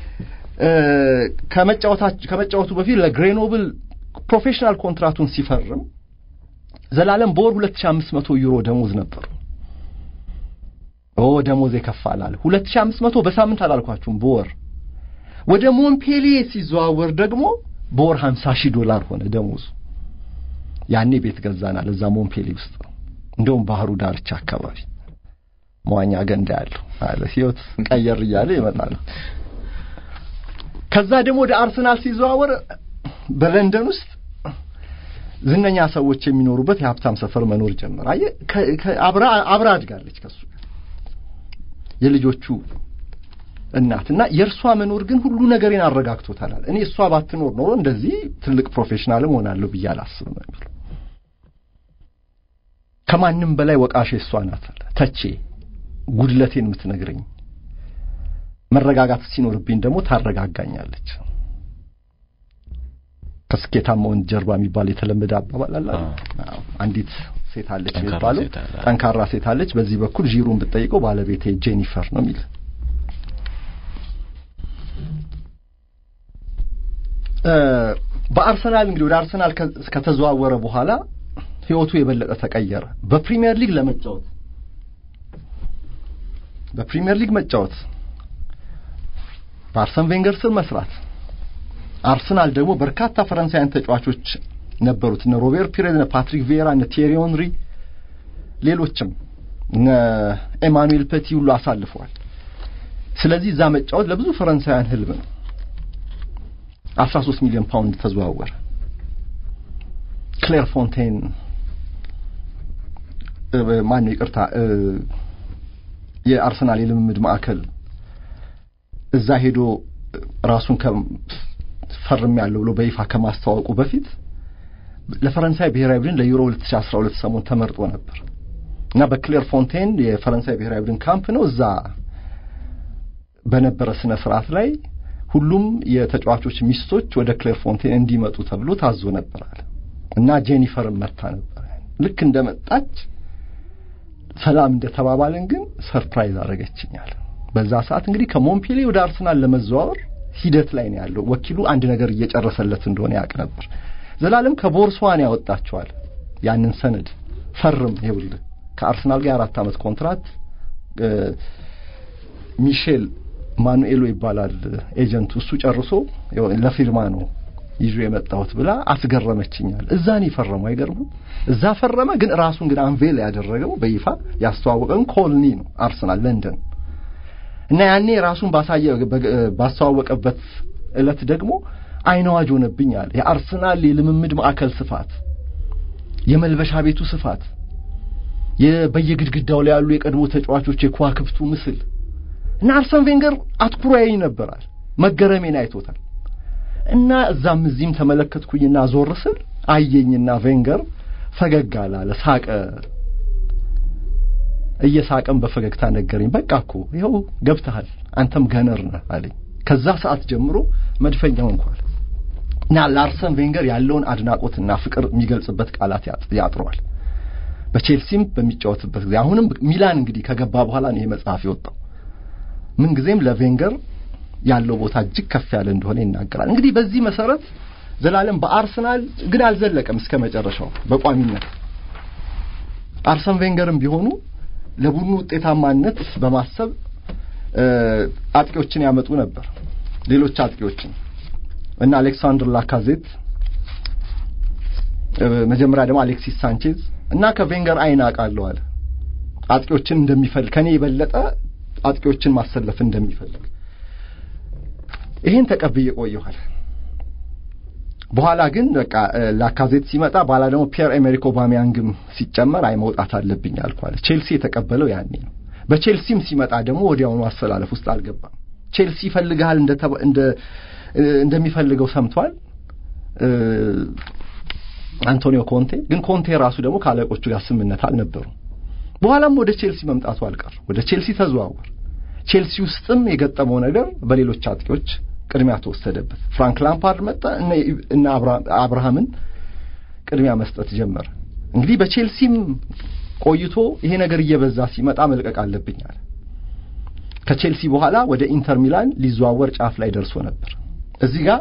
ከመጫወቱ በፊት ለግሬኖብል ፕሮፌሽናል ኮንትራቱን ሲፈርም ዘላለም በወር 2500 ዩሮ ደሞዝ ነበሩ። ኦ ደሞዝ የከፋል አለ። 2500 በሳምንት አላልኳችሁም፣ በወር ወደ ሞንፔሊዬ ሲዘዋወር ደግሞ በወር 50 ሺህ ዶላር ሆነ ደሞዙ። ያኔ ቤት ገዛናል እዛ ሞንፔሊ ውስጥ እንደውም ባህሩ ዳርቻ አካባቢ መዋኛ ገንዳ ያለው አለ። ህይወት ቀየር እያለ ይመጣል። ከዛ ደግሞ ወደ አርሰናል ሲዘዋወር በለንደን ውስጥ ዝነኛ ሰዎች የሚኖሩበት የሀብታም ሰፈር መኖር ጀመረ። አየህ አብራ አብራ አድጋለች ከሱ የልጆቹ እናት እና የእርሷ መኖር ግን ሁሉ ነገሬን አረጋግቶታል። እኔ እሷ ባትኖር ኖሮ እንደዚህ ትልቅ ፕሮፌሽናልም ሆናለሁ ብዬ አላስብም ነው የሚለው። ከማንም በላይ ወቃሼ እሷ ናት አለ ተቼ ጉድለቴን የምትነግረኝ መረጋጋት ሲኖርብኝ ደግሞ ታረጋጋኛለች። ከስኬታማ ወንድ ጀርባ የሚባል የተለመደ አባባል አለ። አንዲት ሴት አለች የሚባለው ጠንካራ ሴት አለች። በዚህ በኩል ዢሩን ብትጠይቀው ባለቤቴ ጄኒፈር ነው የሚል በአርሰናል እንግዲህ ወደ አርሰናል ከተዘዋወረ በኋላ ህይወቱ የበለጠ ተቀየረ። በፕሪሚየር ሊግ ለመጫወት በፕሪሚየር ሊግ መጫወት በአርሰን ቬንገር ስር መስራት አርሰናል ደግሞ በርካታ ፈረንሳውያን ተጫዋቾች ነበሩት። እነ ሮቤር ፒሬዝ፣ እነ ፓትሪክ ቬራ፣ እነ ቴሪ ኦንሪ፣ ሌሎችም እነ ኤማኑኤል ፐቲ ሁሉ አሳልፈዋል። ስለዚህ እዛ መጫወት ለብዙ ፈረንሳውያን ህልም ነው። 13 ሚሊዮን ፓውንድ ተዘዋወረ። ክሌር ፎንቴን ማን ነው ይቅርታ፣ የአርሰናል የልምምድ ማዕከል እዛ ሄዶ ራሱን ፈርም ያለው ብሎ በይፋ ከማስተዋወቁ በፊት ለፈረንሳይ ብሔራዊ ቡድን ለዩሮ 2012 ሰሞን ተመርጦ ነበር እና በክሌር ፎንቴን የፈረንሳይ ብሔራዊ ቡድን ካምፕ ነው። እዛ በነበረ ስነ ስርዓት ላይ ሁሉም የተጫዋቾች ሚስቶች ወደ ክሌር ፎንቴን እንዲመጡ ተብሎ ታዞ ነበር አለ እና ጄኒፈርን መታ ነበር። ልክ እንደመጣች ሰላም እንደተባባልን ግን ሰርፕራይዝ አደረገችኛል። በዛ ሰዓት እንግዲህ ከሞንፔሌ ወደ አርሰናል ለመዘዋወር ሂደት ላይ ነው ያለው። ወኪሉ አንድ ነገር እየጨረሰለት እንደሆነ ያውቅ ነበር። ዘላለም ከቦርሷን ያወጣቸዋል ያንን ሰነድ ፈርም፣ ይኸውልህ ከአርሰናል ጋር የአራት ዓመት ኮንትራት ሚሼል ማኑኤሎ ይባላል ኤጀንቱ፣ እሱ ጨርሶ ለፊርማ ነው ይዞ የመጣሁት ብላ አስገረመችኛል። እዛ ነው የፈረመው። አይገርምም? እዛ ፈረመ። ግን ራሱን ግን አንቬል ያደረገው በይፋ ያስተዋወቀን ኮልኒ ነው አርሰናል ለንደን እና ያኔ ራሱን ባሳየ ባስተዋወቀበት ዕለት ደግሞ አይነዋጅ ሆነብኝ አለ። የአርሰናል የልምምድ ማዕከል ስፋት፣ የመልበሻ ቤቱ ስፋት፣ በየግድግዳው ላይ ያሉ የቀድሞ ተጫዋቾች የከዋክብቱ ምስል እና አርሰን ቬንገር አትኩሮ ያየኝ ነበራል። መገረሜን አይቶታል። እና እዛም እዚህም ተመለከትኩኝና ዞር ስል አየኝና ቬንገር ፈገግ አላለ፣ ሳቀ። እየሳቀም በፈገግታ ነገረኝ። በቃ እኮ ይኸው ገብተሃል፣ አንተም ገነር ነህ አለኝ። ከዛ ሰዓት ጀምሮ መድፈኛው እንኳን እና ለአርሰን ቬንገር ያለውን አድናቆትና ፍቅር የሚገልጽበት ቃላት ያጥረዋል። በቼልሲም በሚጫወትበት ጊዜ አሁንም ሚላን እንግዲህ ከገባ በኋላ ነው ይሄ መጽሐፍ የወጣው። ምን ጊዜም ለቬንገር ያለው ቦታ እጅግ ከፍ ያለ እንደሆነ ይናገራል። እንግዲህ በዚህ መሰረት ዘላለም በአርሰናል ግን አልዘለቀም እስከ መጨረሻው በቋሚነት አርሰን ቬንገርም ቢሆኑ ለቡድኑ ውጤታማነት በማሰብ አጥቂዎችን ያመጡ ነበር። ሌሎች አጥቂዎችን እና አሌክሳንድር ላካዜት መጀመሪያ ደግሞ አሌክሲስ ሳንቼዝ እና ከቬንገር አይን አውቃለሁ አለ አጥቂዎችን እንደሚፈልግ ከኔ የበለጠ አጥቂዎችን ማሰለፍ እንደሚፈልግ ይሄን ተቀብዬ ቆየኋል። በኋላ ግን በቃ ላካዜት ሲመጣ በኋላ ደግሞ ፒየር ኤሜሪክ ኦባሚያንግም ሲጨመር አይ መውጣት አለብኝ አልኳለ። ቼልሲ የተቀበለው ያኔ ነው። በቼልሲም ሲመጣ ደግሞ ወዲያውኑ አሰላለፍ ውስጥ አልገባም። ቼልሲ ይፈልግሃል እንደ እንደሚፈልገው ሰምቷል አንቶኒዮ ኮንቴ። ግን ኮንቴ ራሱ ደግሞ ከአለቆቹ ጋር ስምምነት አልነበሩ። በኋላም ወደ ቼልሲ መምጣቱ አልቀር ወደ ቼልሲ ተዘዋወር። ቼልሲ ውስጥም የገጠመው ነገር በሌሎች አጥቂዎች ቅድሚያ ተወሰደበት። ፍራንክ ላምፓርድ መጣ እና አብርሃምን ቅድሚያ መስጠት ጀመረ። እንግዲህ በቼልሲም ቆይቶ ይሄ ነገር እየበዛ ሲመጣ መልቀቅ አለብኝ አለ። ከቼልሲ በኋላ ወደ ኢንተር ሚላን ሊዘዋወር ጫፍ ላይ ደርሶ ነበር። እዚህ ጋር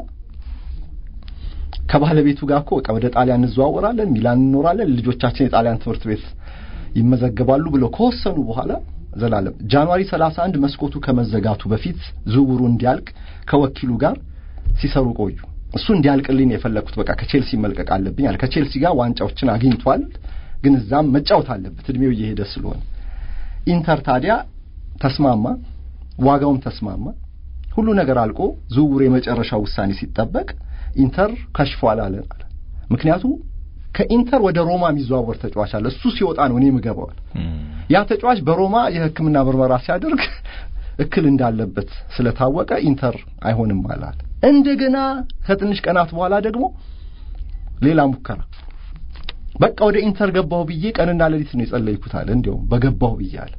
ከባለቤቱ ጋር እኮ በቃ ወደ ጣሊያን እንዘዋወራለን፣ ሚላን እንኖራለን፣ ልጆቻችን የጣሊያን ትምህርት ቤት ይመዘገባሉ ብለው ከወሰኑ በኋላ ዘላለም ጃንዋሪ 31 መስኮቱ ከመዘጋቱ በፊት ዝውውሩ እንዲያልቅ ከወኪሉ ጋር ሲሰሩ ቆዩ። እሱ እንዲያልቅልኝ የፈለግኩት በቃ ከቼልሲ መልቀቅ አለብኝ አለ። ከቼልሲ ጋር ዋንጫዎችን አግኝቷል፣ ግን እዛም መጫወት አለበት እድሜው እየሄደ ስለሆነ። ኢንተር ታዲያ ተስማማ፣ ዋጋውም ተስማማ። ሁሉ ነገር አልቆ ዝውውሩ የመጨረሻው ውሳኔ ሲጠበቅ ኢንተር ከሽፏል አለን አለ። ምክንያቱም ከኢንተር ወደ ሮማ የሚዘዋወር ተጫዋች አለ። እሱ ሲወጣ ነው እኔ ምገባዋል። ያ ተጫዋች በሮማ የሕክምና ምርመራ ሲያደርግ እክል እንዳለበት ስለታወቀ ኢንተር አይሆንም አላል። እንደገና ከትንሽ ቀናት በኋላ ደግሞ ሌላ ሙከራ በቃ ወደ ኢንተር ገባሁ ብዬ ቀንና ሌሊት ነው የጸለይኩት አለ። እንዲያውም በገባሁ ብዬ አለ።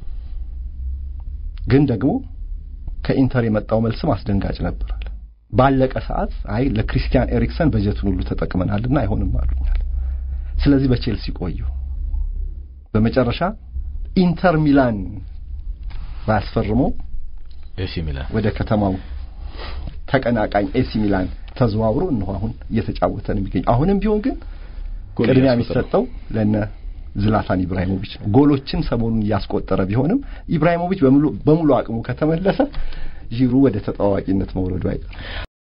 ግን ደግሞ ከኢንተር የመጣው መልስም አስደንጋጭ ነበር አለ። ባለቀ ሰዓት አይ ለክሪስቲያን ኤሪክሰን በጀቱን ሁሉ ተጠቅመናልና አይሆንም አሉኛል። ስለዚህ በቼልሲ ቆዩ። በመጨረሻ ኢንተር ሚላን ባያስፈርመው ኤሲ ሚላን ወደ ከተማው ተቀናቃኝ ኤሲ ሚላን ተዘዋውሮ እነሆ አሁን እየተጫወተ ነው የሚገኝ። አሁንም ቢሆን ግን ቅድሚያ የሚሰጠው ለነ ዝላታን ኢብራሂሞቪች ነው። ጎሎችን ሰሞኑን እያስቆጠረ ቢሆንም ኢብራሂሞቪች በሙሉ አቅሙ ከተመለሰ ዢሩ ወደ ተጣዋቂነት መውረዱ አይቀርም።